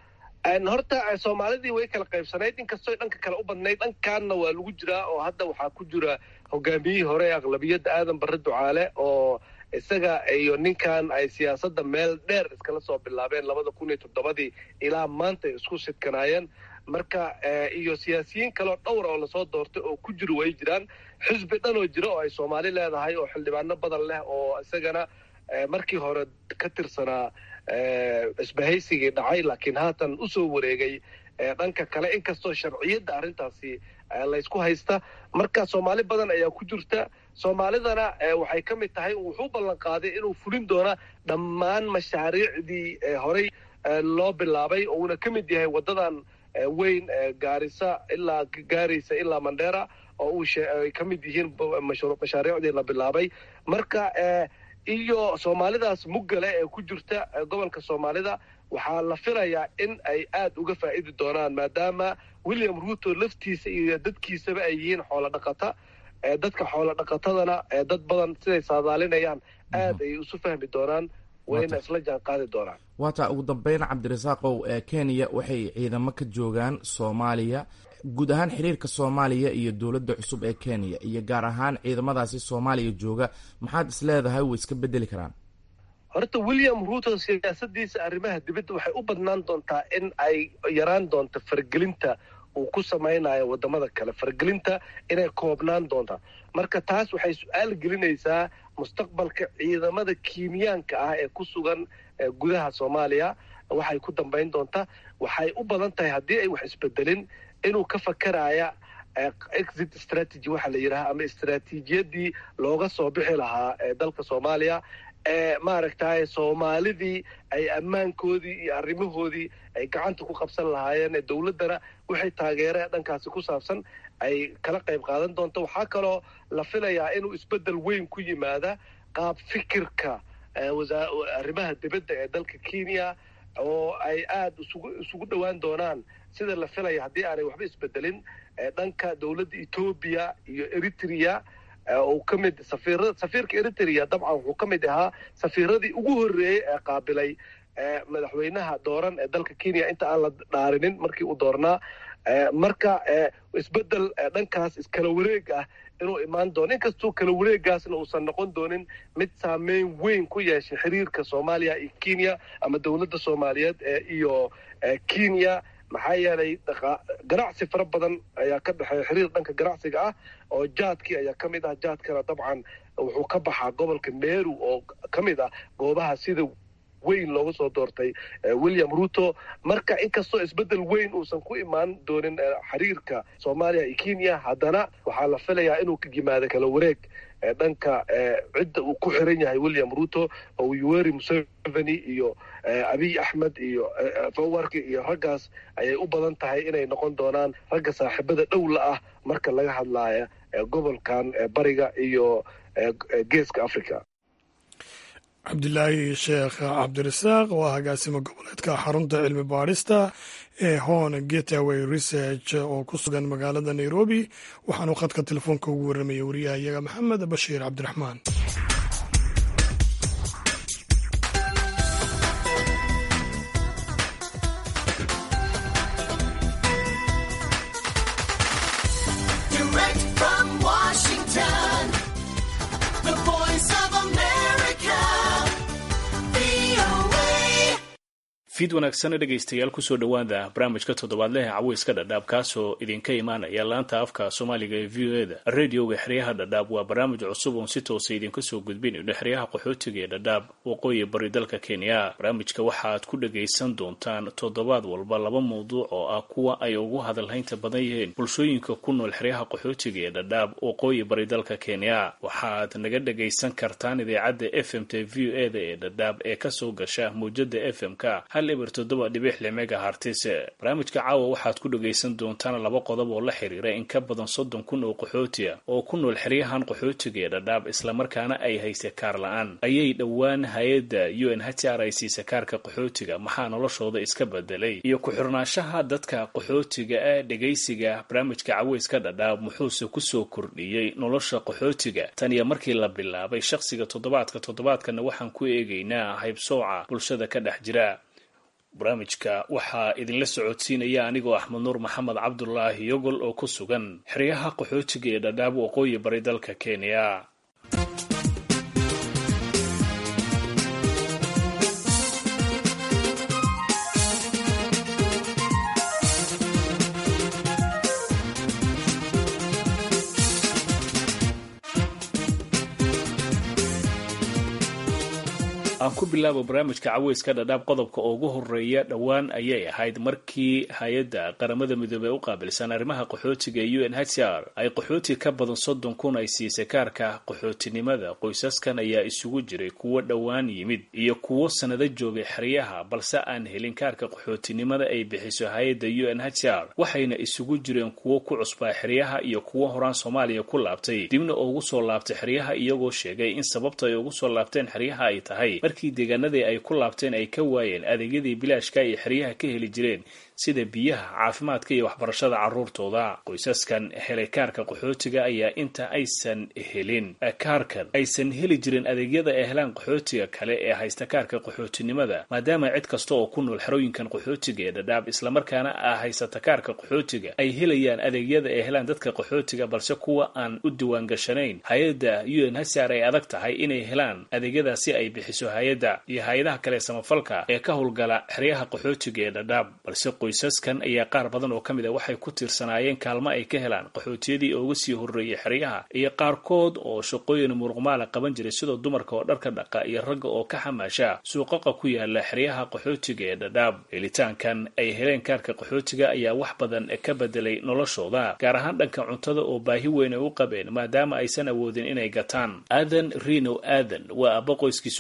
horta soomaalidii way kala qaybsanayd inkastoo dhanka kale u badnayd dhankaanna waa lagu jiraa oo hadda waxaa ku jira hogaamiyihii hore ee aqlabiyadda aadan barre ducaale oo isaga iyo ninkan ay siyaasadda meel dheer iskala soo bilaabeen labada kun iyo toddobadii ilaa maanta isku sidkanaayeen marka iyo siyaasiyiin kaleoo dhowra oo lasoo doortay oo ku jiro way jiraan xisbi dhan oo jira oo ay soomaali leedahay oo xildhibaano badan leh oo isagana markii hore ka tirsanaa isbahaysigii dhacay laakiin haatan usoo wareegay dhanka kale inkastoo sharciyadda arrintaasi laysku haysta marka soomaali badan ayaa ku jirta soomaalidana waxay ka mid tahay wuxuu ballan qaaday inuu fulin doona dhammaan mashaariicdii horey loo bilaabay uuna ka mid yahay waddadan weyn gaarisa ilaa gaaraysa ilaa mandheera oo uu ay ka mid yihiin mashaariicdii la bilaabay marka iyo soomaalidaas muggale ee ku jirta gobolka soomaalida waxaa la filayaa in ay aad uga faa'idi doonaan maadaama william ruuto laftiisa iyo dadkiisaba ay yihiin xoolo dhaqata dadka xoolo dhaqatadana dad badan siday saadaalinayaan aad ay isu fahmi doonaan wayna isla jaan qaadi doonaan waataa ugu dambeyn cabdirasaaqow kenya waxay ciidamo ka joogaan soomaaliya guud ahaan xiriirka soomaaliya iyo dowladda cusub ee kenya iyo gaar ahaan ciidamadaasi soomaaliya jooga maxaad is leedahay way iska bedeli karaan horta william ruuto siyaasadiisa arrimaha dibadda waxay u badnaan doontaa in ay yaraan doonto fargelinta uu ku samaynayo wadamada kale fargelinta inay koobnaan doonta marka taas waxay su-aal gelinaysaa mustaqbalka ciidamada kiimiyaanka ah ee ku sugan gudaha soomaaliya waxay ku dambayn doontaa waxay u badan tahay haddii ay wax isbedelin inuu ka fakaraya exit strategy waxaa la yidhaha ama istraatiijiyadii looga soo bixi lahaa ee dalka soomaaliya ee maaragtay soomaalidii ay ammaankoodii iyo arrimahoodii ay gacanta ku qabsan lahaayeen dowladdana wixii taageere ee dhankaasi ku saabsan ay kala qayb qaadan doonto waxaa kaloo la filayaa inuu isbeddel weyn ku yimaada qaab fikirka arrimaha dibadda ee dalka kenya oo ay aada isugu isugu dhowaan doonaan sida la filaya haddii aanay waxba isbedelin dhanka dowladda etoobiya iyo eritrea uu ka mid safiira safiirka eritrea dabcan wuxuu ka mid ahaa safiiradii ugu horreeyey ee qaabilay madaxweynaha dooran ee dalka kenya inta aan la dhaarinin markii uu doornaa marka isbeddel dhankaas iskala wareeg ah inuu imaan doono inkastuu kala wareegaasna uusan noqon doonin mid saameyn weyn ku yeeshay xiriirka soomaaliya iyo kenya ama dowladda soomaaliyeed iyo kenya maxaa yeelay ganacsi fara badan ayaa ka dhexeeya xiriir dhanka ganacsiga ah oo jaadkii ayaa ka mid ah jaadkana dabcan wuxuu ka baxaa gobolka meru oo ka mid ah goobaha sida weyn loogu soo doortay william ruto marka inkastoo isbeddel weyn uusan ku imaan doonin xiriirka soomaaliya iyo kenya haddana waxaa la filayaa inuu yimaado kala wareeg dhanka cidda uu ku xiran yahay william ruto oo yoweri museveni iyo abiy axmed iyo fawarki iyo raggaas ayay u badan tahay inay noqon doonaan ragga saaxiibada dhowla ah marka laga hadlaya gobolkan bariga iyo geeska africa cabdilaahi sheekh cabdirasaaq oo ah agaasimo goboleedka xarunta cilmi baadhista ee hon getaway research oo ku sugan magaalada nairobi waxaanu khadka telefoonka ugu warramaya wariyaha iyaga maxamed bashiir cabdiraxmaan fiid wanaagsana dhegaystayaal kusoo dhowaada barnaamijka toddobaadlehe caweyska dhadhaab kaasoo idinka imaanaya laanta afka soomaaliga ee v o eda radioga xeryaha dhadhaab waa barnaamij cusub oon si toosa idinka soo gudbinayno xeryaha qaxootiga ee dhadhaab waqooyi bari dalka kenya barnaamijka waxaaad ku dhagaysan doontaan toddobaad walba laba mawduuc oo ah kuwa ay ugu hadalhaynta badan yihiin bulshooyinka ku nool xeryaha qaxootiga ee dhadhaab waqooyi bari dalka kenya waxaad naga dhagaysan kartaan idaacadda f m t v o eda ee dhadhaab ee kasoo gasha mawjada f m-ka eber toddoba dhibix limega hartise barnaamijka caawa waxaad ku dhagaysan doontaan laba qodob oo la xiriira in ka badan soddon kun oo qaxootiya oo ku nool xeryahan qaxootiga ee dhadhaab islamarkaana ay hayse kaar la-aan ayay dhowaan hay-adda u n h r ay siisa kaarka qaxootiga maxaa noloshooda iska bedelay iyo ku-xirnaanshaha dadka qaxootiga ah dhegaysiga barnaamijka caweyska dhadhaab muxuuse kusoo kordhiyey nolosha qaxootiga tan iyo markii la bilaabay shaqsiga toddobaadka toddobaadkana waxaan ku eegaynaa haybsooca bulshada ka dhex jira barnaamijka waxaa idinla socodsiinaya anigoo axmed nuur maxamed cabdulaahi yogol oo ku sugan xeryaha qaxootiga ee dhadhaab waqooyi bari dalka kenya aan ku bilaabo barnaamijka caweyska dhadhaab qodobka ugu horeeya dhowaan ayay ahayd markii hay-adda qaramada midoobey u qaabilsan arrimaha qaxootiga ee u n h r ay qaxooti ka badan soddon kun ay siisay kaarka qaxootinimada qoysaskan ayaa isugu jiray kuwo dhowaan yimid iyo kuwo sanado joogay xeryaha balse aan helin kaarka qaxootinimada ay bixiso hay-adda u n h r waxayna isugu jireen kuwo ku cusbaa xeryaha iyo kuwo horaan soomaaliya ku laabtay dibna ugu soo laabtay xeryaha iyagoo sheegay in sababta ay ugu soo laabteen xeryaha ay tahay markii deegaanadii ay ku laabteen ay ka waayeen adeegyadii bilaashka ay xeryaha ka heli jireen sida biyaha caafimaadka iyo waxbarashada carruurtooda qoysaskan helay kaarka qaxootiga ayaa inta aysan helin kaarkan aysan heli jirin adeegyada ay helaan qaxootiga kale ee haysta kaarka qaxootinimada maadaama cid kasta oo ku nool xerooyinkan qaxootiga ee dhadhaab islamarkaana a haysata kaarka qaxootiga ay helayaan adeegyada ay helaan dadka qaxootiga balse kuwa aan u diwaan gashanayn hay-adda u n hsr ay adag tahay inay helaan adeegyadaasi ay bixiso hay-adda iyo hay-adaha kale samafalka ee ka howlgala xeryaha qaxootiga ee dhadhaab balse qoysaskan ayaa qaar badan oo ka mid a waxay ku tiirsanaayeen kaalmo ay ka helaan qaxootiyadii uga sii horreeyay xeryaha iyo qaarkood oo shaqooyin muruqmaala qaban jiray sidoo dumarka oo dharka dhaqa iyo ragga oo ka xamaasha suuqaqa ku yaala xeryaha qaxootiga ee dhadhaab helitaankan ay heleen kaarka qaxootiga ayaa wax badan ka bedelay noloshooda gaar ahaan dhanka cuntada oo baahi weyn ay u qabeen maadaama aysan awoodin inay gataan aadan rino aadan waa abba qoyskiisu ka kooban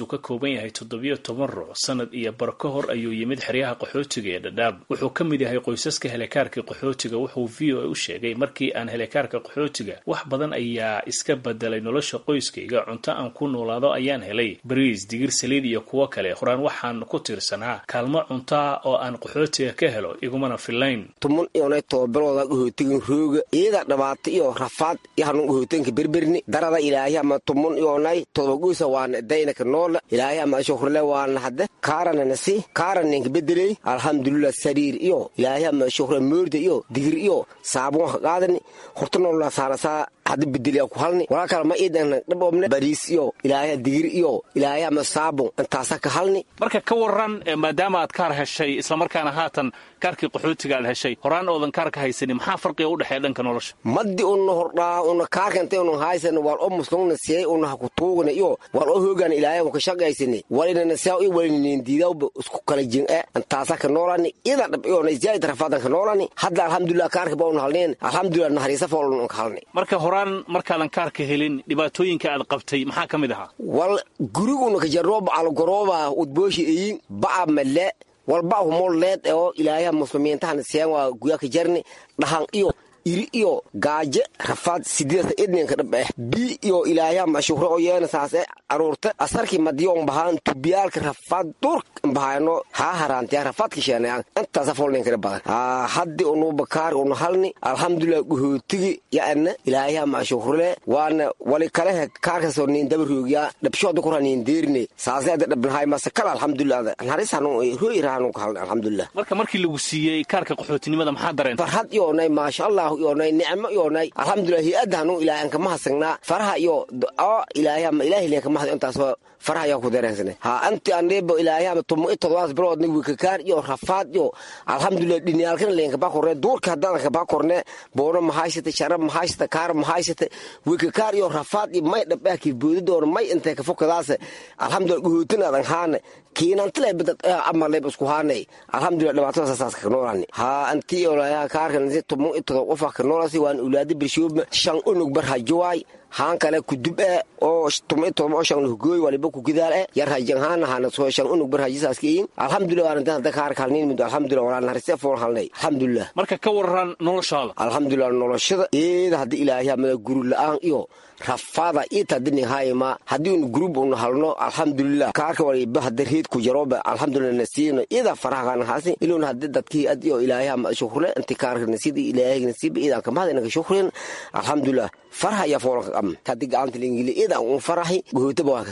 kooban yahay toddobiyo toban ruux sanad iyo bar ka hor ayuu yimid xeryaha qaxootiga ee dhadhaab wuxuu ka mid yahay qoysaska helekaarka qaxootiga wuxuu v o a u sheegay markii aan helekaarka qaxootiga wax badan ayaa iska bedelay nolosha qoyskayga cunto aan ku noolaado ayaan helay bariis digir saliid iyo kuwo kale horaan waxaan ku tiirsanaa kaalmo cuntoa oo aan qaxootiga ka helo igumana filayn tumun iyonay tobabalooda qaxootigan rooga iyada dhibaato iyo rafaad yahanun qaxootiganka berberni darada ilaahay ama tumun iyonay todobagoysa waana daynaka noola ilaahay ama shukrle waana hadde kaarananasi kaaraninka bedeley alxamdulilah sariir iyo ilaahay ama shukre moorda iyo digir iyo saabun ka qaadani horta nolola saanasaa hadda bedeli ku halni walaa kale ma iidan dhabobne bariis iyo ilaahay digir iyo ilaahay ama saabun intaasa ka halni marka ka waran maadaama aad kaar heshay islamarkaana haatan kaarkii qaxootiga aad heshay horaan oodan kaarka haysani maxaa farqiga u dhexeeya dhanka nolosha maddi una hordhaa una kaarka intay una haysan wal o muslungna siyay una haku tuugna iyo wal o hoogan ilaahay ka shaqaysani walinana siyaa iyo walinin diidawba isku kala jin e intaasa ka noolani ida dhab iyo na ziyaad rafaadan ka noolani hadda alxamdulilah kaarka ba una halneen alxamdulilah nahariisa fool una ka halni marka horaan markaadan kaarka helin dhibaatooyinka aad qabtay maxaa ka mid ahaa wal guriguna ka jarooba algorooba udbooshi eyin ba'a male walba humol leed oo ilaayaha muslimiintahana seen waa guyaka jarni dhahan iyo iri iyo gaaje rafaad sideedta edninka dhab eh bii iyo ilaayaha mashukre oo yeena saase aruurta asarkii madiyoon bahaan tubiyaalka rafaad durk bahayno haa haraantiya rafaadka sheenayaan intaasa folninkana badan haddi unu bakaar unu halni alxamdulilah guhootigi ya'ana ilaayaha mashukrele waana wali kalehe kaarkasoo nin daba roogyaa dhabshooda kura nin deerine saase ada dhabnahay mase kala alxamdulilah naxariisanu rooyirahanu ka halni alxamdulilah marka markii lagu siiyey kaarka qaxootinimada maxaa dareen farxad iyoonay maasha allah iyoonay nicmo iyoonay alxamdulilah hi-adda hanu ilaahan kama hasagnaa faraha iyo oo ilaahayama ilaahay leen kama hasag intaasoo faraha ayaa ku dareensane ha anti andheebo ilaahayama tumo i todobaas biloodna wikakaar iyo rafaad iyo alxamdulilah dhiniyaalkana leenkabaa korne duurka haddaadan kabaa korne boono mahaysata sharab mahaysata kaar mahaysata wikakaar iyo rafaad iyo may dhabah kiboodidoona may intay kafokadaas alxamdulilah guhootinaadan haane kiinantile bidad amaleb isku haanay alxamdulilah dhibaatada saas ka noolani ha anti olayaa kaarkanasi tumo i todob qofa ka noolasi waan ulaada birshoobma shan unug bar hajowaay haan kale kudub e oo tuma todoba oo shan hugooy waliba kugidaal e yar hajan haana hana soo shan unug bar hajisaas keyin alxamdulilah waan intaan hadda kaarka halnin mido alxamdulilah walaa narise fool halnay alxamdulilah marka ka waran noloshaada alxamdulilah noloshada eeda haddi ilaahay amada guri la-aan iyo rafaada itadinihayma haddii un gurub una halno alxamdulilah kaarka waliba hadda reed ku jaroba alxamdulilah nasiino ida farahagan haasi ilun haddi dadkii adi oo ilaahay ama shukre inti kaarka nasida ilaahay nasiba idan kamahada inaka shukren alxamdulilah faraha iyo foolka qam haddi gacanta lingili idan un farahi gohootaba waa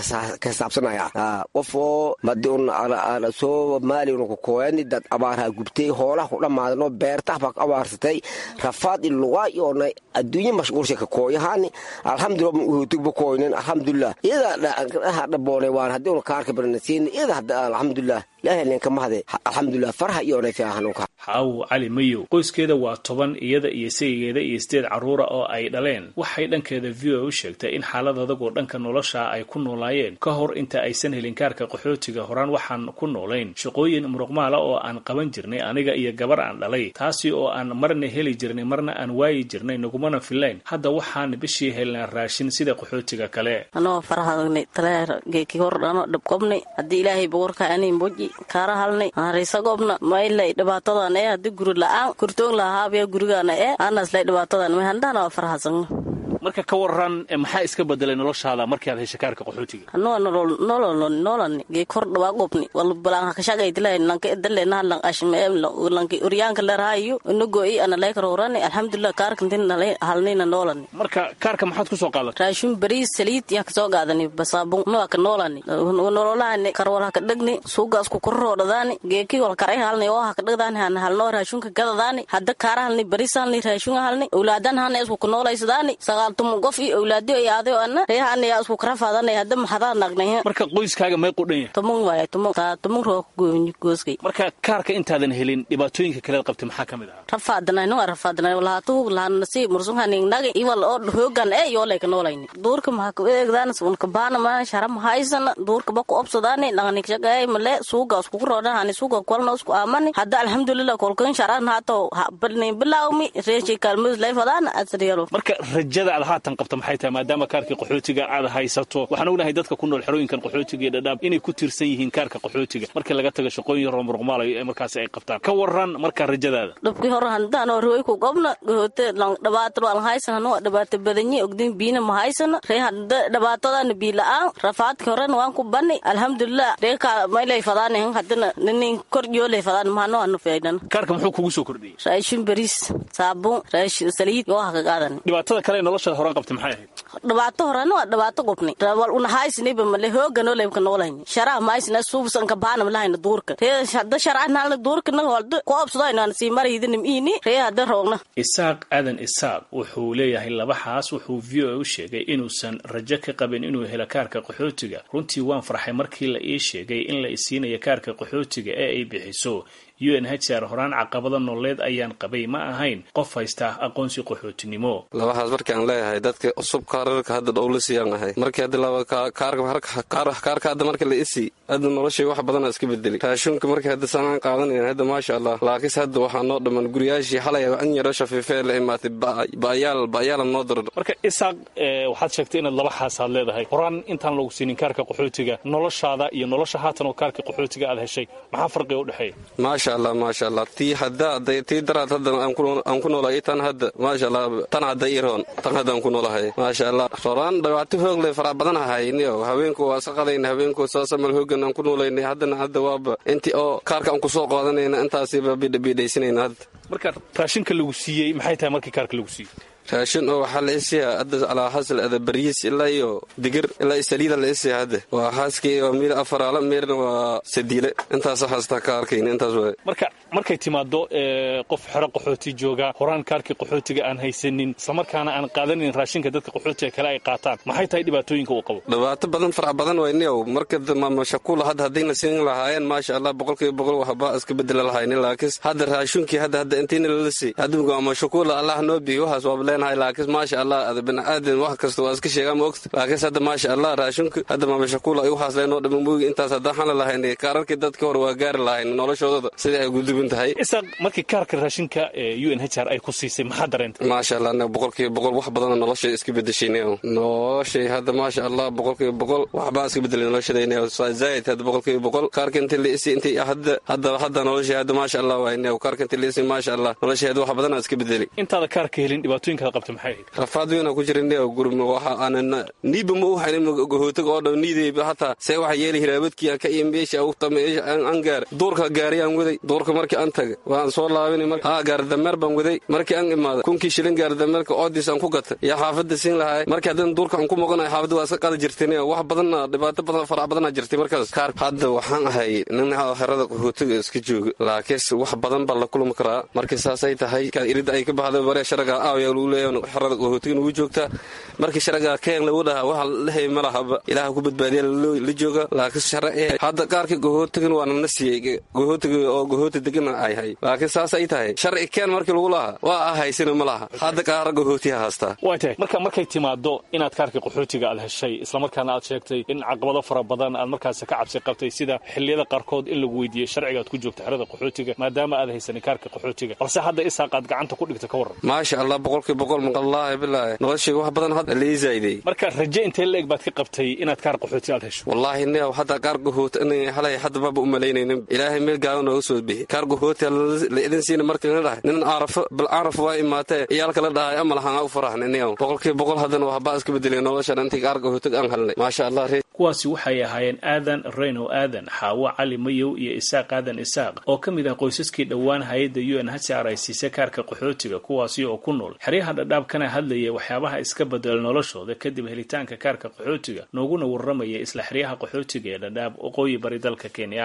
ka saabsanaya qof oo madi un ala soo maali una kukooyani dad abaarha gubtay hoolaha ku dhammaadano beertah baa abaarsatay rafaad ilugaa iyoonay adduunye mashquulsha ka kooyahaani alxamdulilah uhotugba koynen alxamdulilah iyada dhaboone waan haddii una kaarka baranasiin iyada hadda alxamdulilah ilaahay lenka mahade alxamdulilah farha iyoonay fiicanunka xaawo cali mayow qoyskeeda waa toban iyada iyo sayigeeda iyo sideed carruura oo ay dhaleen waxay dhankeeda v o u sheegtay in xaalad adagoo dhanka nolosha ay ku noolaayeen ka hor inta aysan helin kaarka qaxootiga horaan waxaan ku noolayn shaqooyin muruqmaala oo aan qaban jirnay aniga iyo gabar aan dhalay taasi oo aan marna heli jirnay marna aan waayi jirnay nagumana filayn hadda waxaan bishii helnaa raashin sida qaxootiga kale anoo farahadagna taleergeeki hordhano dhabqobnay haddii ilaahay boqorka anin boji kaara halnay hariisagobna maylay dhibaatadan ee haddii guri la-aan kurtoon lahaabiya gurigaana ee anaslay dhibaatadan may handahana waa farahasagna marka ka waran maxaa iska bedelay noloshaada markii aad heshay kaarka qaxootiga anoo nololoni noolani gee kor dhawaa qobni walbalaan hakashagaytilahay lanka edalena lang ashme lanki uryaanka lerhayo inago i ana leekarorani alxamdulilah kaarkantin halnina noolani marka kaarka maxaad kusoo qaadan raashin bariis saliid yaa kasoo qaadani basaabun noa ka noolani nololahani karwal haka dhegni suugaas ku korroodhadaani geeki wal karay halni oo haka dhegdaani hana halnoo raashunka gadadaani hadda kaara halni bariis halni raashunga halni awlaadan hana isku kunoolaysadaani saqaaltumu qof iyo awlaadiyo iyo adio ana reehan yaa isku karafaadanay hadda maxadaa nagnay marka qoyskaaga may qudhan yahay tumun waaya tumun taa tumun roo gooni gooskay marka kaarka intaadan helin dhibaatooyinka kaleed qabtay maxaa ka mid ahaa rafaadanay no rafaadanay walaatu laana si mursunhaning nagi iwal oo hoogan ee yoo lay ka noolayni duurka maxaa ku eegdaan sun ka baana ma sharam haysana duurka ba ku obsadaani dhaqanik shaqay male suuga isku roodhan hani suuga kwalna isku aamani hadda alxamdulillah kolkan sharan haato balni bilawmi reeshi kalmus lay fadaan asriyalo marka rajada aad haatan qabta maxay tahay maadaama kaarkii qaxootiga aad haysato waxaan ognahay dadka ku nool xerooyinkan qaxootiga iyo dhadhaab inay ku tiirsan yihiin kaarka qaxootiga markii laga tago shaqooyin roomurqmaalayo ee markaasi ay qabtaan ka waran markaa rajadaada dhabkii hore handaan roy ku gobna gohote dhibaato aan haysan hanu dhibaato badanye ogdin biina ma haysana ree hadda dhibaatadana bii la-aan rafaadkii horena waan ku bani alxamdulilah ree ka maylay fadaan hadana ninin korjoolay fadaan mahano anu feedan kaarka muxuu kugu soo kordhiyey raashin bariis saabuun raashin saliid yoo ha ka qaadan dhibaatada kale ee noloshaada horaan qabtay maxay ahayd dhibaato horena waa dhibaato qubni wal una haysniba male hooganoo leybka noolayni sharaha mahaysna suubsanka baanam lahayna duurka ree hadda sharca naalna duurka na walda ku obsadayna sii maraydinim iini ree hadda roogna isaaq aadan isaaq wuxuu leeyahay labaxaas wuxuu v o a u sheegay inuusan rajo ka qabin inuu helo kaarka qaxootiga runtii waan farxay markii la ii sheegay in la isiinayo kaarka qaxootiga ee ay bixiso u n h r horaan caqabada nololeed ayaan qabay ma ahayn qof haysta aqoonsi qaxootinimo labahaas markaan leeyahay dadka cusub kaararka hadda dhowla siiyaan ahay markii hadda laba kaarka hadda marka la isi hadda noloshay wax badana iska bedeli raashinka markii hadda sanaan qaadanayn hadda maasha allah laakiinse hadda waxaa noo dhaman guriyaashii xalay an yaro shafiifee la imaatay ba'yaal ba'yaala noo dardho marka isaaq waxaad sheegtay inaad laba xaasaad leedahay horaan intaan lagu siinin kaarka qaxootiga noloshaada iyo nolosha haatan oo kaarka qaxootiga aad heshay maxaa farqiga u dhexeeya maasha allah maasha allah tii hadda tii daraad hadda aan ku noolahay tan hadda maasha allah tan hadda iroon tan hadda aan ku noolahay maasha allah horaan dhibaato hoog le farac badan ahayniyo haweenku waa iska qadayna haweenku saasamal hoogan aan ku noolaynay haddana hadda waaba intii oo kaarka aan kusoo qaadanayna intaasiba bidhabiidhaysanayna hadda marka raashinka lagu siiyey maxay tahay markii kaarka lagu siiyey raashin oo waxaa la isiyaa hadda calaa hasal ada bariis ilaa iyo digir ilaa iyo saliida la isiyaa hadda waa haaskii oo miir afaraala miirna waa sadiile intaasa haastaa ka arkayna intaas waay marka markay timaado qof xero qaxooti jooga horaan kaarkii qaxootiga aan haysanin islamarkaana aan qaadanin raashinka dadka qaxootiga kale ay qaataan maxay tahay dhibaatooyinka uu qabo dhibaato badan farac badan wayniyow marka mashakuula hadda haddayna siin lahaayeen maasha allah boqolkiiba boqol waxba iska bedela lahaynin laakiin hadda raashinkii hadda hadda intiina lala sii hadda mashakuula allah noo biyo waxaas waaba laakiin maasha allah ada biniaadan wax kasta waa iska sheegaa ma ogta laakiinse hadda maasha allah raashinku hadda maamashakula ay waxaas leenoo dhama moogi intaas haddaan xana lahayn kaararkii dadka hore waa gaari lahayn noloshoodada sidai ay gudubin tahay isaaq markii kaarka raashinka u n h r ay ku siisay maxaa dareentay maasha allah anaga boqolkiiba boqol wax badana noloshay iska bedeshaynay noloshay hadda maasha allah boqolkiiba boqol waxbaa iska bedelay noloshadayna zaid hadda boqolkiiba boqol kaarka intii la isi intii hadda hadda hadda noloshay hadda maasha allah waayna kaarka intii la isi maasha allah noloshay hadda wax badana iska bedelay intaada kaarka helin dhibaatooyinka rafaad weyna ku jira gurm waxa aanan niiba ma u haynin gohootaga oo dhan niidayba hataa see waxa yeeli hiraabadkii ka iyo meesha u tameesha aan gaar duurka gaari aan waday duurka markii aan taga waan soo laabinay marka haa gaar dameer baan waday markii aan imaada kunkii shilin gaar dameerka oodis aan ku gata yaa xaafadda siin lahay markii haddana duurka aan ku maqanahay xaafadda waa iska qada jirteen wax badanna dhibaato badan farac badana jirtay markaas kaar hadda waxaan ahay nin herada gohootaga iska jooga laakiinse wax badan baa la kulmi karaa markii saasay tahay irid ay ka baxday bare sharaga aawyaa lagu leeyahay xerada qaxootigan ugu joogtaa markii sharagaa keen lagu dhahaa waxa lahay ma lahaba ilaaha ku badbaadiya la jooga laakiin sharci hadda qaarkii qaxootigan waa nana siiyey qaxootiga oo qaxooti degana ay hay laakiin saas ay tahay sharci keen markii lagu lahaa waa ah haysana ma laha hadda qaara qaxootiha haastaa waa tahay marka markay timaado inaad kaarkii qaxootiga aad heshay islamarkaana aad sheegtay in caqabado fara badan aad markaasi ka cabsi qabtay sida xilliyada qaarkood in lagu weydiiyey sharciga aad ku joogta xerada qaxootiga maadaama aad haysanin kaarka qaxootiga balse hadda isaaq aad gacanta ku dhigta ka waran maasha allah boqolkiiba boqol maqallaahi bilaahi noloshayga wax badan hadda lii zaa'iday marka raje intee la eg baad ka qabtay inaad kaar qaxooti aad hesho wallaahi niyaw hadda kaar qaxooti inay halay hadda baba u malaynaynin ilaahay meel gaaban nooga soo bixi kaar qaxooti la idin siina markii la dhahay nin aarafo bal aaraf waa imaatee iyaalka la dhahay ama lahaan u faraxna niyaw boqolkiiba boqol haddana waxbaa iska bedelay noloshan intii kaar qaxootig aan halnay maasha allah kuwaasi waxay ahaayeen aadan reyno aadan xaawo cali mayow iyo isaaq aadan isaaq oo ka mid ah qoysaskii dhowaan hay-adda u n h r ay siisay kaarka qaxootiga kuwaasi oo ku nool xeryaha dhadhaab kana hadlaya waxyaabaha iska bedela noloshooda kadib helitaanka kaarka qaxootiga nooguna warramaya isla xeryaha qaxootiga ee dhadhaab waqooyi bari dalka kenya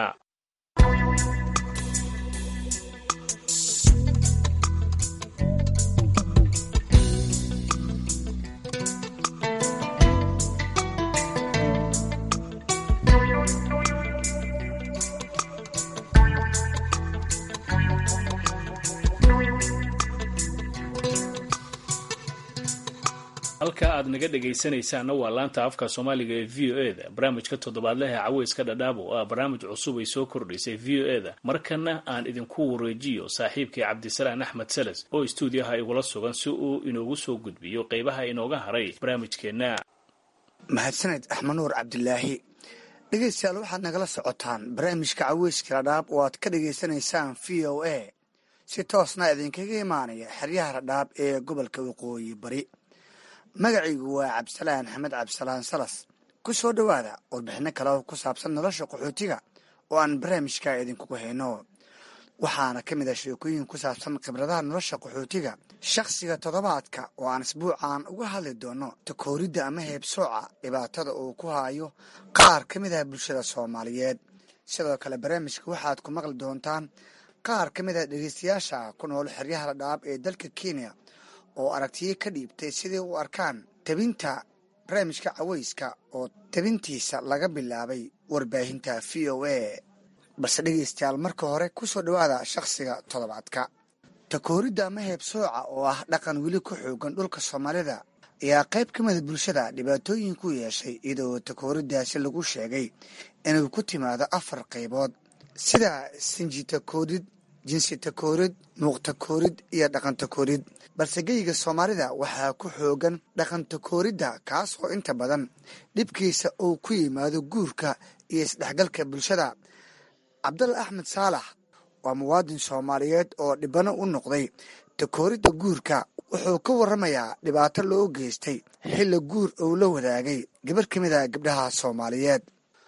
halka aad naga dhegaysanaysaanna waa laanta afka soomaaliga ee v o e da barnaamijka toddobaadlaha caweyska dhadhaab oo ah barnaamij cusub ay soo kordhisay v o e da markana aan idinku wareejiyo saaxiibkii cabdisalaan axmed seles oo istuudiyaha igula sugan si uu inoogu soo gudbiyo qeybaha inooga haray barnaamijkeenna mahadsaned axmed nuur cabdilaahi dhegaystayaal waxaad nagala socotaan barnaamijka caweyska dhadhaab oo aad ka dhagaysanaysaan v o a si toosna idinkaga imaanaya xeryaha dhadhaab ee gobolka waqooyi bari magacaygu waa cabdisalaan axmed cabdisalaan salas ku soo dhowaada warbixino kale oo ku saabsan nolosha qaxootiga oo aan barnaamijka idinkugu hayno waxaana ka mid ah sheekooyin ku saabsan khibradaha nolosha qaxootiga shakhsiga toddobaadka oo aan isbuucan uga hadli doono takooridda ama heebsooca dhibaatada uu ku hayo qaar ka mid ah bulshada soomaaliyeed sidoo kale barnaamijka waxaad ku maqli doontaan qaar ka mid ah dhegeystayaasha ku nool xeryaha dhadhaab ee dalka kenya oo aragtiyo ka dhiibtay siday u arkaan tabinta barnaamijka caweyska oo tabintiisa laga bilaabay warbaahinta v o a balse dhegeystayaal marka hore ku soo dhowaada shakhsiga toddobaadka takooridda ama heebsooca oo ah dhaqan weli ku xoogan dhulka soomaalida ayaa qayb ka mida bulshada dhibaatooyin ku yeeshay iyadoo takooriddaasi lagu sheegay inay ku timaado afar qaybood sida sinji takoorid jinsi takoorid muuq takoorid iyo dhaqan takoorid balse geyga soomaalida waxaa ku xoogan dhaqan takooridda kaas oo inta badan dhibkiisa uu ku yimaado guurka iyo isdhexgalka bulshada cabdalla axmed saalax waa muwaadin soomaaliyeed oo dhibano u noqday takooridda guurka wuxuu ka warramayaa dhibaato loo geystay xilla guur uu la wadaagay gabar ka mid a gabdhaha soomaaliyeed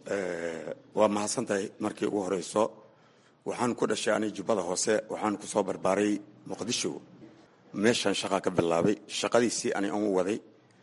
waa mahadsantahay markii ugu horeyso waxaan ku dhashay ani jubbada hoose waxaan ku soo barbaaray muqdisho meeshaan shaqaa ka bilaabay shaqadiisii ani aan u waday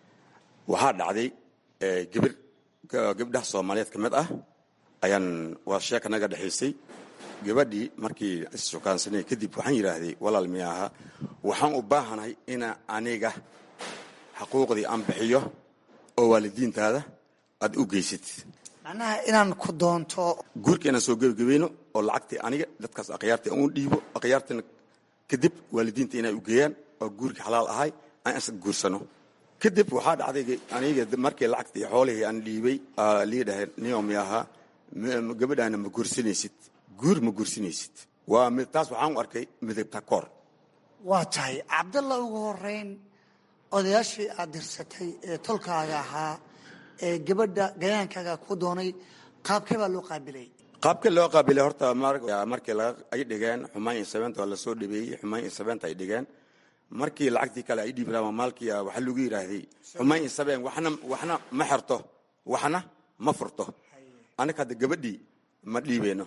waxaa dhacday gabir gabdhaha soomaaliyeed ka mid ah ayaan waa sheeka naga dhexaysay gabadhii markii issukaansanay kadib waxaan yidhaahday walaal miyaaha waxaan u baahanahay ina aniga xaquuqdii aan bixiyo oo waalidiintaada aad u geysatid macnaha inaan ku doonto guurka inaan soo gebagabayno oo lacagtii aniga dadkaas akhyaartii aan u dhiibo akhyaartina kadib waalidiinta inay u geeyaan oo guurkii xalaal ahay aan is guursano kadib waxaa dhacday aniga markii lacagtii xoolihii aan dhiibay lii dhahay nio miyaaha gabadhaana ma guursanaysid guur ma guursanaysid waa taas waxaan u arkay midabta koor waa tahay cabdalla ugu horeyn odayaashii aad dirsatay ee tolkaaga ahaa ee gabadha gayaankaaga ku doonay qaabkee baa loo qaabilay qaabka loo qaabilay horta markii ay dhigeen xumaan iyo sabeenta waa lasoo dhabeeyey xumaan iyo sabeenta ay dhigeen markii lacagtii kale ay dhiibiraan maalkii waxaa lagu yidhaahday xumaan iyo sabeen waxna waxna ma xerto waxna ma furto anaga hadda gabadhii ma dhiibeyno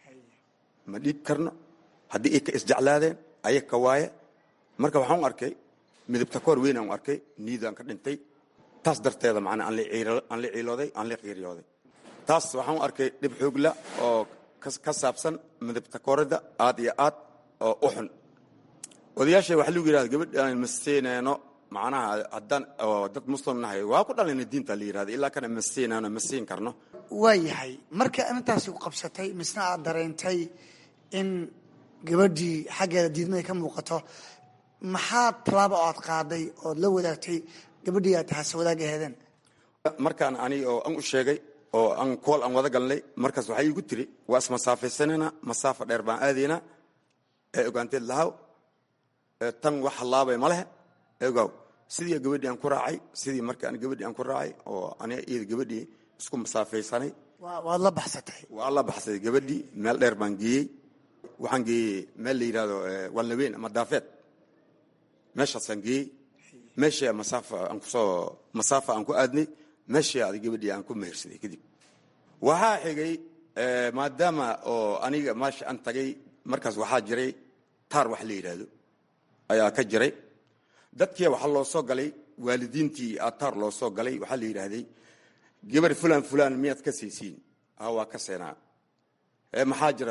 ma dhiib karno haddii ay ka isjeclaadeen aya ka waaye marka waxaan u arkay midabta koor weyn aan u arkay niidaan ka dhintay taas darteeda macnaa aan la ciilooday aan la qiiriyooday taas waxaan u arkay dhib xoogla oo ka saabsan midabta kooridda aad iyo aad oo u xun odayaasha waxaa lagu yidhahda gabadh aan masteenayno macnaha haddaan oo dad muslim nahay waa ku dhalayna diinta la yidhahda ilaa kana masteenayno ma siin karno waa yahay marka intaasi ku qabsatay misna aad dareentay in gabadhii xaggeeda diidmada ka muuqato maxaa tallaaba oo aad qaaday ood la wadaagtay gabadhii aad tahaase wadaag aheedeen markaan ani oo an u sheegay oo aan kool aan wada galnay markaas waxaa iigu tiri waa ismasaafaysanayna masaafa dheer baan aadaynaa ee ogaanteed lahaw tan wax hallaabay ma lehe egow sidii gabadhii aan ku raacay sidii markaan gabadhii aan ku raacay oo aniga iyada gabadhii isku masaafaysanay waad la baxsatay waa la baxsaday gabadhii meel dheer baan geeyey waxaan geeyey meel la yidhahdo walnaweyn ama daafeed meeshaasaan geeyey meeshii masaafa aan kusoo masaafa aan ku aadnay meeshii adi gabadhii aan ku mehersaday kadib waxaa xigay maadaama oo aniga meesha aan tagay markaas waxaa jiray taar wax la yidhaahdo ayaa ka jiray dadkii waxaa loo soo galay waalidiintii aa taar loo soo galay waxaa la yidhaahday gabar fulan fulan miyaad ka siisiin waa ka seenaa maxaa jira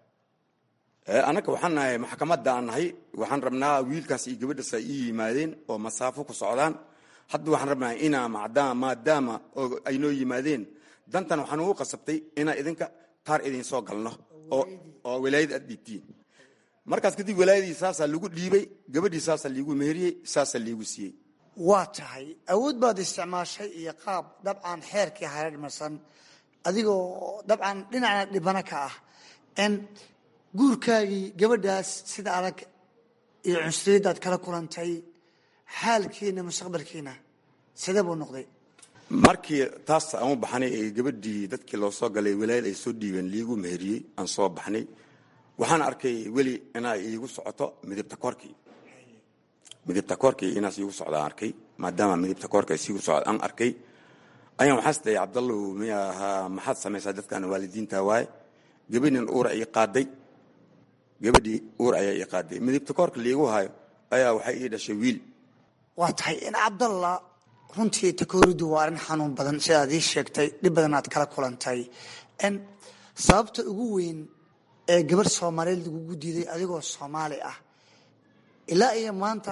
anaga waxaan nahay maxkamadda aan nahay waxaan rabnaa wiilkaas iyo gabadhaas ay ii yimaadeen oo masaafo ku socdaan hadda waxaan rabnaa inaa maadaama ay noo yimaadeen dantan waxaan ugu qasabtay inaa idinka taar idin soo galno oo walaayad aad dhiibtiin markaas kadib walaayadii saasaa lagu dhiibay gabadhii saasaa liigu meheriyey saasaa liigu siiyey waa tahay awood baad isticmaashay iyo qaab dabcan xeerkii hareermarsan adigoo dabcan dhinacna dhibano ka ah n guurkaagii gabadhaas sida adag iyo cunsuriyaddaad kala kulantay xaalkiina mustaqbalkiina sidee buu noqday markii taas aan u baxnay ee gabadhii dadkii loo soo galay walaal ay soo dhiibeen liigu meheriyey aan soo baxnay waxaan arkay weli inaa iigu socoto midibta koorkii midibta koorkii inaas iigu socdaan arkay maadaama midibta koorka isiigu socda aan arkay ayaan waxaas dhahay cabdallow miya ahaa maxaad samaysaa dadkan waalidiinta waaye gabadhin uur ii qaaday gabadhii uur ayaa ii qaaday midibta koorka liigu hayo ayaa waxay ii dhashay wiil waa tahay in cabdalla runtii takooridu waa arrin xanuun badan sidaad ii sheegtay dhib badan aad kala kulantay n sababta ugu weyn ee gabarh soomaaliyeed lagugu diiday adigoo soomaali ah ilaa iyo maanta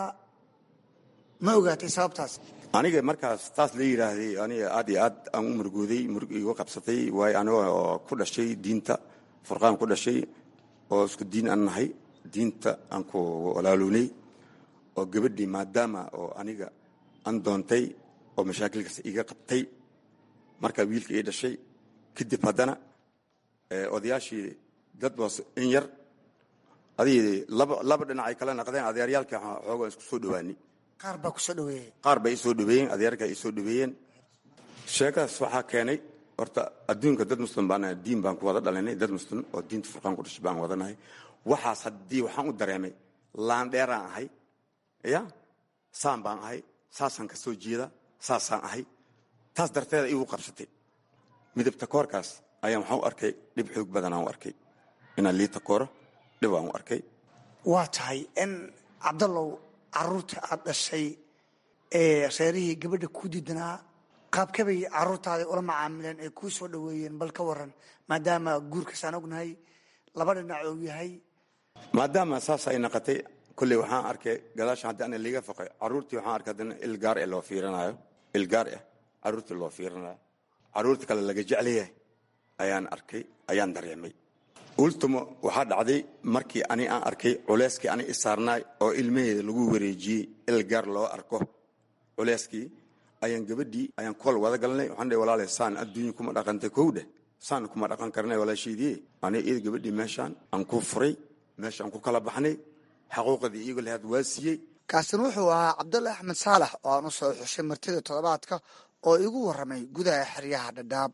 ma ogaatay sababtaas aniga markaas taas la yidhaahday aniga aad iyo aad aan u murgooday murug igu qabsatay waayo anigoo ku dhashay diinta furqaan ku dhashay oo isku diin aan nahay diinta aan ku walaalownay oo gabadhii maadaama oo aniga aan doontay oo mashaakilkaas iga qabtay markaa wiilka ii dhashay kadib haddana odayaashii dad baas in yar adigii laba laba dhinac ay kala naqdeen adeeryaalkii xoogaa isku soo dhowaanay qaar baa kusoo dhaweeyey qaar bay isoo dhaweeyeen adeerka isoo dhaweeyeen sheekadaas waxaa keenay horta adduunka dad muslim baan diin baan ku wada dhalinay dad muslim oo diinta furqaan ku dhashay baan wadanahay waxaas haddii waxaan u dareemay laandheeraan ahay ya saan baan ahay saasaan ka soo jeeda saasaan ahay taas darteeda igu qabsatay midabta koorkaas ayaan waxaan u arkay dhib xoog badan aan u arkay inaan liita kooro dhib aan u arkay waa tahay in cabdallow caruurta aad dhashay ee reerihii gabadha ku diidanaa qaabkabay caruurtaada ula macaamileen ay kuu soo dhaweeyeen bal ka waran maadaama guurkaasaan ognahay laba dhinac uu yahay maadaama saas ay naqatay kolley waxaan arkay gadaasha haddii ana liiga faqay caruurtii waxaan arkay haddana ilgaar ee loo fiirinayo ilgaar ah caruurtii loo fiirinayo caruurta kale laga jeclayahay ayaan arkay ayaan dareemay ultimo waxaa dhacday markii ani aan arkay culeyskii ani isaarnaay oo ilmaheeda lagu wareejiyey ilgaar loo arko culeyskii ayaan gabadhii ayaan kool wada galnay waxaan dhahay walaale saan adduunya kuma dhaqantay kowdhe saan kuma dhaqan karnay walaashaydii ani iyada gabadhii meeshaan aan ku furay meeshaan ku kala baxnay xaquuqdii iyago lahaad waa siiyey kaasina wuxuu ahaa cabdulla axmed saalax oo aan u soo xushay martida toddobaadka oo igu warramay gudaha xeryaha dhadhaab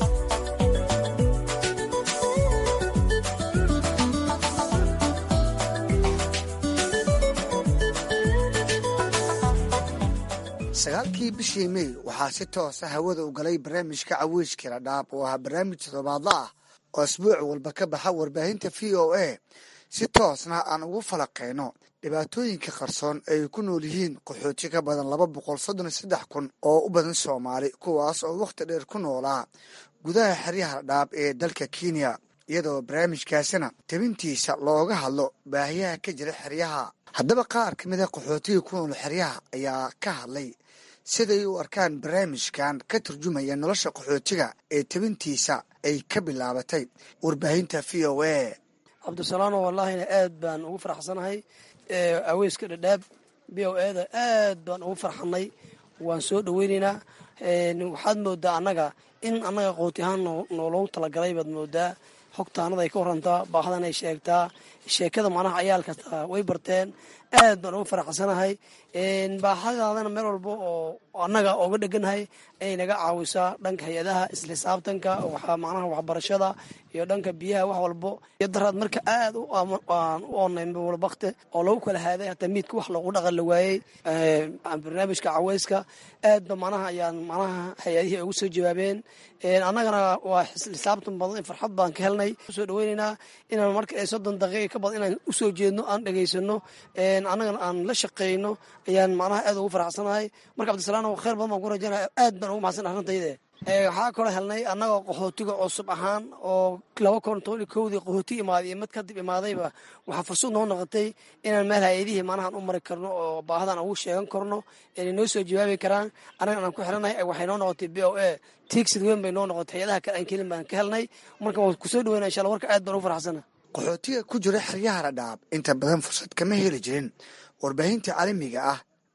sagaalkii bishii mey waxaa si toosa hawada u galay barnaamijka caweyskii dhadhaab oo ahaa barnaamij toddobaadla ah oo asbuuc walba ka baxa warbaahinta v o a si toosna aan ugu falaqeyno dhibaatooyinka qarsoon ay ku nool yihiin qaxooti ka badan laba boqol soddon iyo saddex kun oo u badan soomaali kuwaas oo wakhti dheer ku noolaa gudaha xeryaha dhadhaab ee dalka kenya iyadoo barnaamijkaasina tabintiisa looga hadlo baahiyaha ka jira xeryaha haddaba qaar ka mid a qaxootiga ku nool xeryaha ayaa ka hadlay siday u arkaan barnaamijkan ka turjumaya nolosha qaxootiga ee tabintiisa ay ka bilaabatay warbaahinta v o a cabdisalaano wallaahina aad baan ugu faraxsanahay aweyska dhadhaab b o eda aad baan ugu farxanay waan soo dhaweyneynaa waxaad moodaa annaga in annaga qooti ahaan nooloogu talagalay baad moodaa xogtaanada ay ka warantaa baahdan ay sheegtaa sheekada macnaha cayaalkasta way barteen aad baan ugu faraxsanahay baahadaadana meel walba oo annaga oga dheganahay ay naga caawisaa dhanka hay-adaha isla xisaabtanka macnaha waxbarashada iyo dhanka biyaha wax walbo iyo daraad marka aad aan u onayn walbakte oo lagu kala haaday hataa miidka wax loogu dhaqan la waayey barnaamijka caweyska aad ba macnaha ayaan macnaha hay-adihii ay ugu soo jawaabeen annagana waa xisaabtan badan farxad baan ka helnay usoo dhaweyneynaa inaan marka soddon daqiiqa ka badan inaan usoo jeedno aan dhegaysano annagana aan la shaqeyno ayaan macnaha aad ugu faraxsanahay marka cabdisalaam khayr badan baan ku rajaynaya aad baan ugu mahadsan arrintayde waxaa kaloo helnay annagoo qaxootiga cusub ahaan oo laba kun toban iyo kowdii qaxooti imaaday iyo mid kadib imaadayba waxaa fursad noo noqotay inaan meel hay-adihii manahan u mari karno oo baahadan ugu sheegan karno inay noo soo jawaabi karaan annagan aan ku xiranahay waxay noo noqotay b o a tiigsid weyn bay noo noqotay hay-adaha kale aan kelin baan ka helnay marka waan kusoo dhaweyna insha alla warka aad baan ugu faraxsana qaxootiga ku jira xeryaha dhadhaab inta badan fursad kama heli jirin warbaahinta caalamiga ah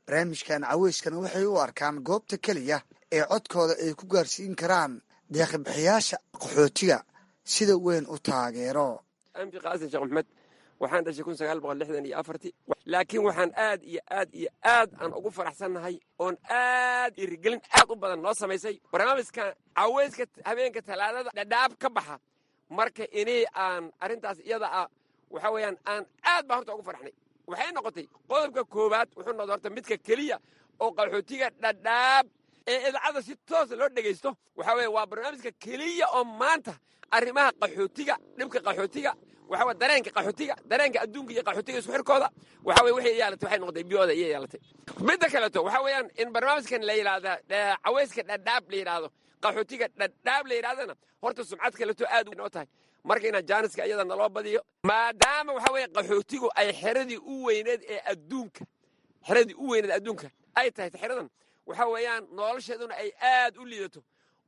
barnaamijkan caweyskana waxay u arkaan goobta keliya ee codkooda ay ku gaarsiin karaan deeqibixiyaasha qaxootiga sida weyn u taageero ambi qaasin sheekh maxmed waxaan dhashay kun sagaal boqol lixdan iyo afartii laakiin waxaan aad iyo aad iyo aad aan ugu faraxsannahay oon aad dhiirigelin aad u badan noo samaysay barnaamijka caweyska habeenka talaadada dhadhaab ka baxa marka inii aan arrintaas iyada ah waxa weeyaan aan aad baan horta ugu farxnay waxay noqotay qodobka koowaad wuxuu noqday horta midka keliya oo qaxootiga dhadhaab ee idaacadda si toosa loo dhegaysto waxaa weeye waa barnaamijka keliya oo maanta arrimaha qaxootiga dhibka qaxootiga waxa weye dareenka qaxootiga dareenka adduunka iyo qaxootiga isku xirkooda waxa weye waxay yeelatay waxay noqotay biyooda iyo yeelatay midda kaleeto waxa weeyaan in barnaamijkan la yidhaahda caweyska dhadhaab la yidhaahdo qaxootiga dhadhaab la yidhahdana horta sumcad kaleto aad noo tahay marka inaan jaaniska iyada naloo badiyo maadaama waxa weeye qaxootigu ay xeradii u weyneed ee adduunka xeradii u weyneed adduunka ay tahay xeradan waxa weeyaan nolosheeduna ay aad u liidato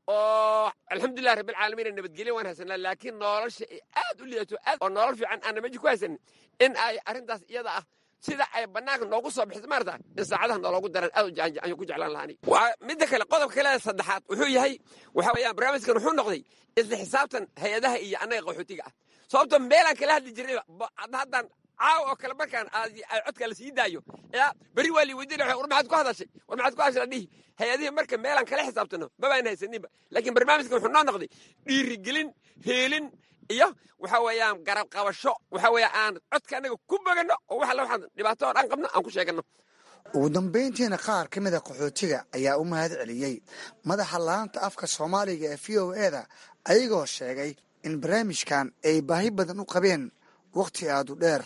oo alxamdulilah rabbilcaalamiin nabadgelya waan haysanaa laakiin nolosha ay aad u liidato aad oo nolol fiican aana meji ku haysanin in ay arrintaas iyada ah sida ay bannaanka noogu soo bixisa maarta in saacadaha nooloogu daran aad ayaan ku jeclaan lahaani waa midda kale qodobka kale saddexaad wuxuu yahay waxa weeyaan barnaamijkan wuxuu noqday isla xisaabtan hay-adaha iyo annaga qaxootiga ah sababto meelaan kala hadli jirnayba haddaan caawa oo kale markaan ay codka la sii daayo yaa beri waa lii weydiinaya war maxaad ku hadashay war maxaad ku hadashay adhihi hay-adihii marka meelaan kala xisaabtano mabaan haysaninba laakiin barnaamijkan wuxuu noo noqday dhiirigelin heelin iyo waxa weeyaan garab qabasho waxa weeye aan codka annaga ku boganno oo wax alla waxaan dhibaato oo dhan qabno aan ku sheeganno ugu dambayntiina qaar ka mida qaxootiga ayaa u mahad celiyey madaxa laanta afka soomaaliga ee v o eda ayagoo sheegay in barnaamijkan ay baahi badan u qabeen wakhti aadu dheer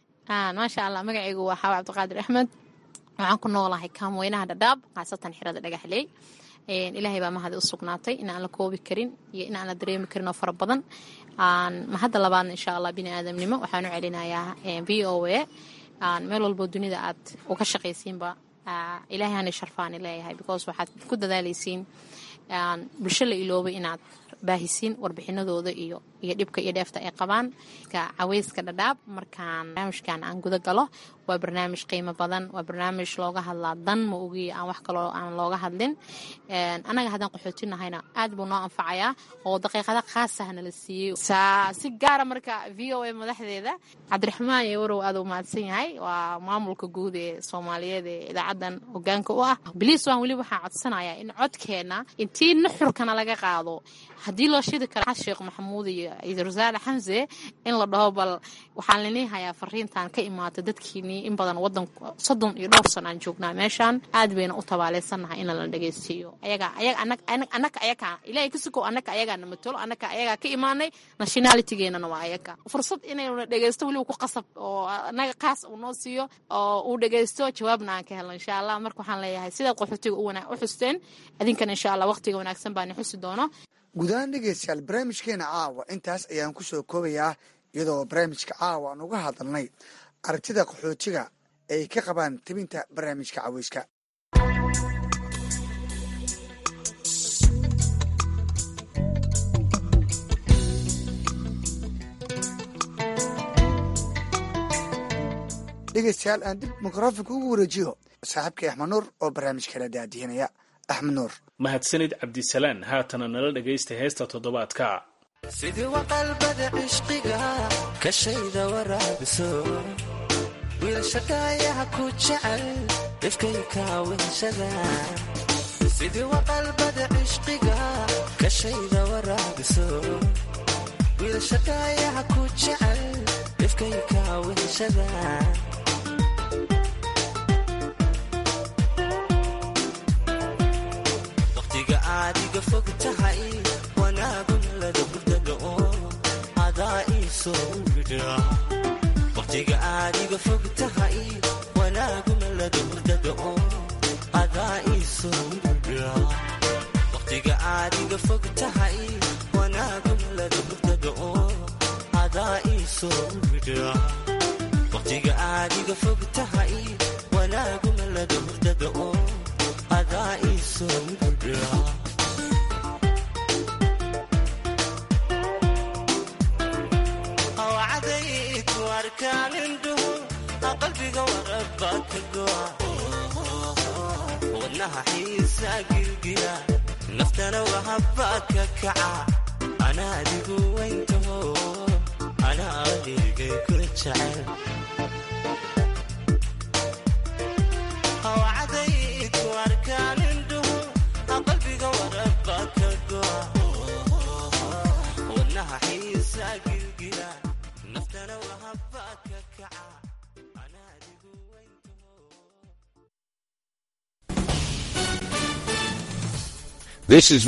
maasha allah magacaygu waa xaawa cabdiqaadir axmed waxaan ku noolahay kaamweynaha dhadhaab khaasatan xirada dhagaxley ilaahay baa mahadi u sugnaatay in aan la koobi karin iyo in aan la dareemi karin oo fara badan mahadda labaadna insha allah bini aadamnimo waxaan u celinayaa v o a meel walboo dunida aad uga shaqaysiinba ilaahay hana sharfaani leeyahay because waxaad ku dadaalaysiin bulsho la iloobay inaad baahisiin warbixinadooda iyo iyo dhibka iyo dheefta ay qabaan caweyska dhadhaab markaan barnaamijkan aan guda galo waa barnaamij qiimo badan waa barnaamij looga hadlaa dan ma ogiya aan wax kaloo aan looga hadlin annaga haddaan qaxootinahayna aad buu noo anfacayaa oo daqiiqada khaasahna la siiyey si gaara marka v o a madaxdeeda cabdiraxmaan iyo warow aad u mahadsan yahay waa maamulka guud ee soomaaliyeed ee idaacadan hogaanka u ah biliis waan weli waxaa codsanayaa in codkeenna intii nuxurkana laga qaado haddii loo shidi kara sheekh maxamuud iyo iisul wasaare xamse in la dhaho bal waxaan linii hayaa fariintan ka imaata dadkiinii in badan wadan soddon iyo dhowr san aan joognaa meeshaan aad bayna u tabaaleysannahay in la dhageystiiyo ayaga ayaga annaka ayaga ilaahay kasikow annaka ayagaana matalo annaka ayagaa ka imaanay nationalitygeenana waa ayaga fursad inayna dhegeysto weliba ku qasab oo annaga kaas uu noo siiyo oo uu dhegeysto jawaabna aan ka helno insha allah marka waxaan leeyahay sidaad qaxootiga u xusteen idinkana insha allah waqtiga wanaagsan baani xusi doono guud ahaan dhegeystayaal barnaamijkeena caawa intaas ayaan ku soo koobayaa iyadoo barnaamijka caawa aan uga hadalnay aragtida qaxootiga ay ka qabaan tebinta barnaamijka caweyska dhegeystayaal aan dib mikrofonka ugu wareejiyo saaxiibkay axmed nuur oo barnaamijkala daadihinaya axmed nuur mahadsanid cabdisalaan haatana nala dhegaysta heesta toddobaadka sidii waqalbada cishqiga kashayda waraabiso wiilshadaayaha ku jecel dhifkay kaawinshada sidii waqalbada cishqiga kashayda waraabiso wiilshadaayaha ku jecel dhifkay kaawinshada adiga fog tahay wanaaguna lada hurdado adaa iisoo widha waqtiga aadiga fog tahay wanaaguna lada hurdado adaa iisoo widha waqtiga aadiga fog tahay wanaaguna lada hurdado adaa iisoo widha waqtiga aadiga fog tahay wanaaguna lada hurdado adaa iisoo widha qalbiga warabaa ka goa xiisa gilgila naftana wahabaa ka kaca anaa adigu weyntaho anaa adigay ku jecel hawcadayku arkaan indhuhu qalbiga waraba ka goa wadnaha xiisa gilgila naftana wahabaa ka kaca This is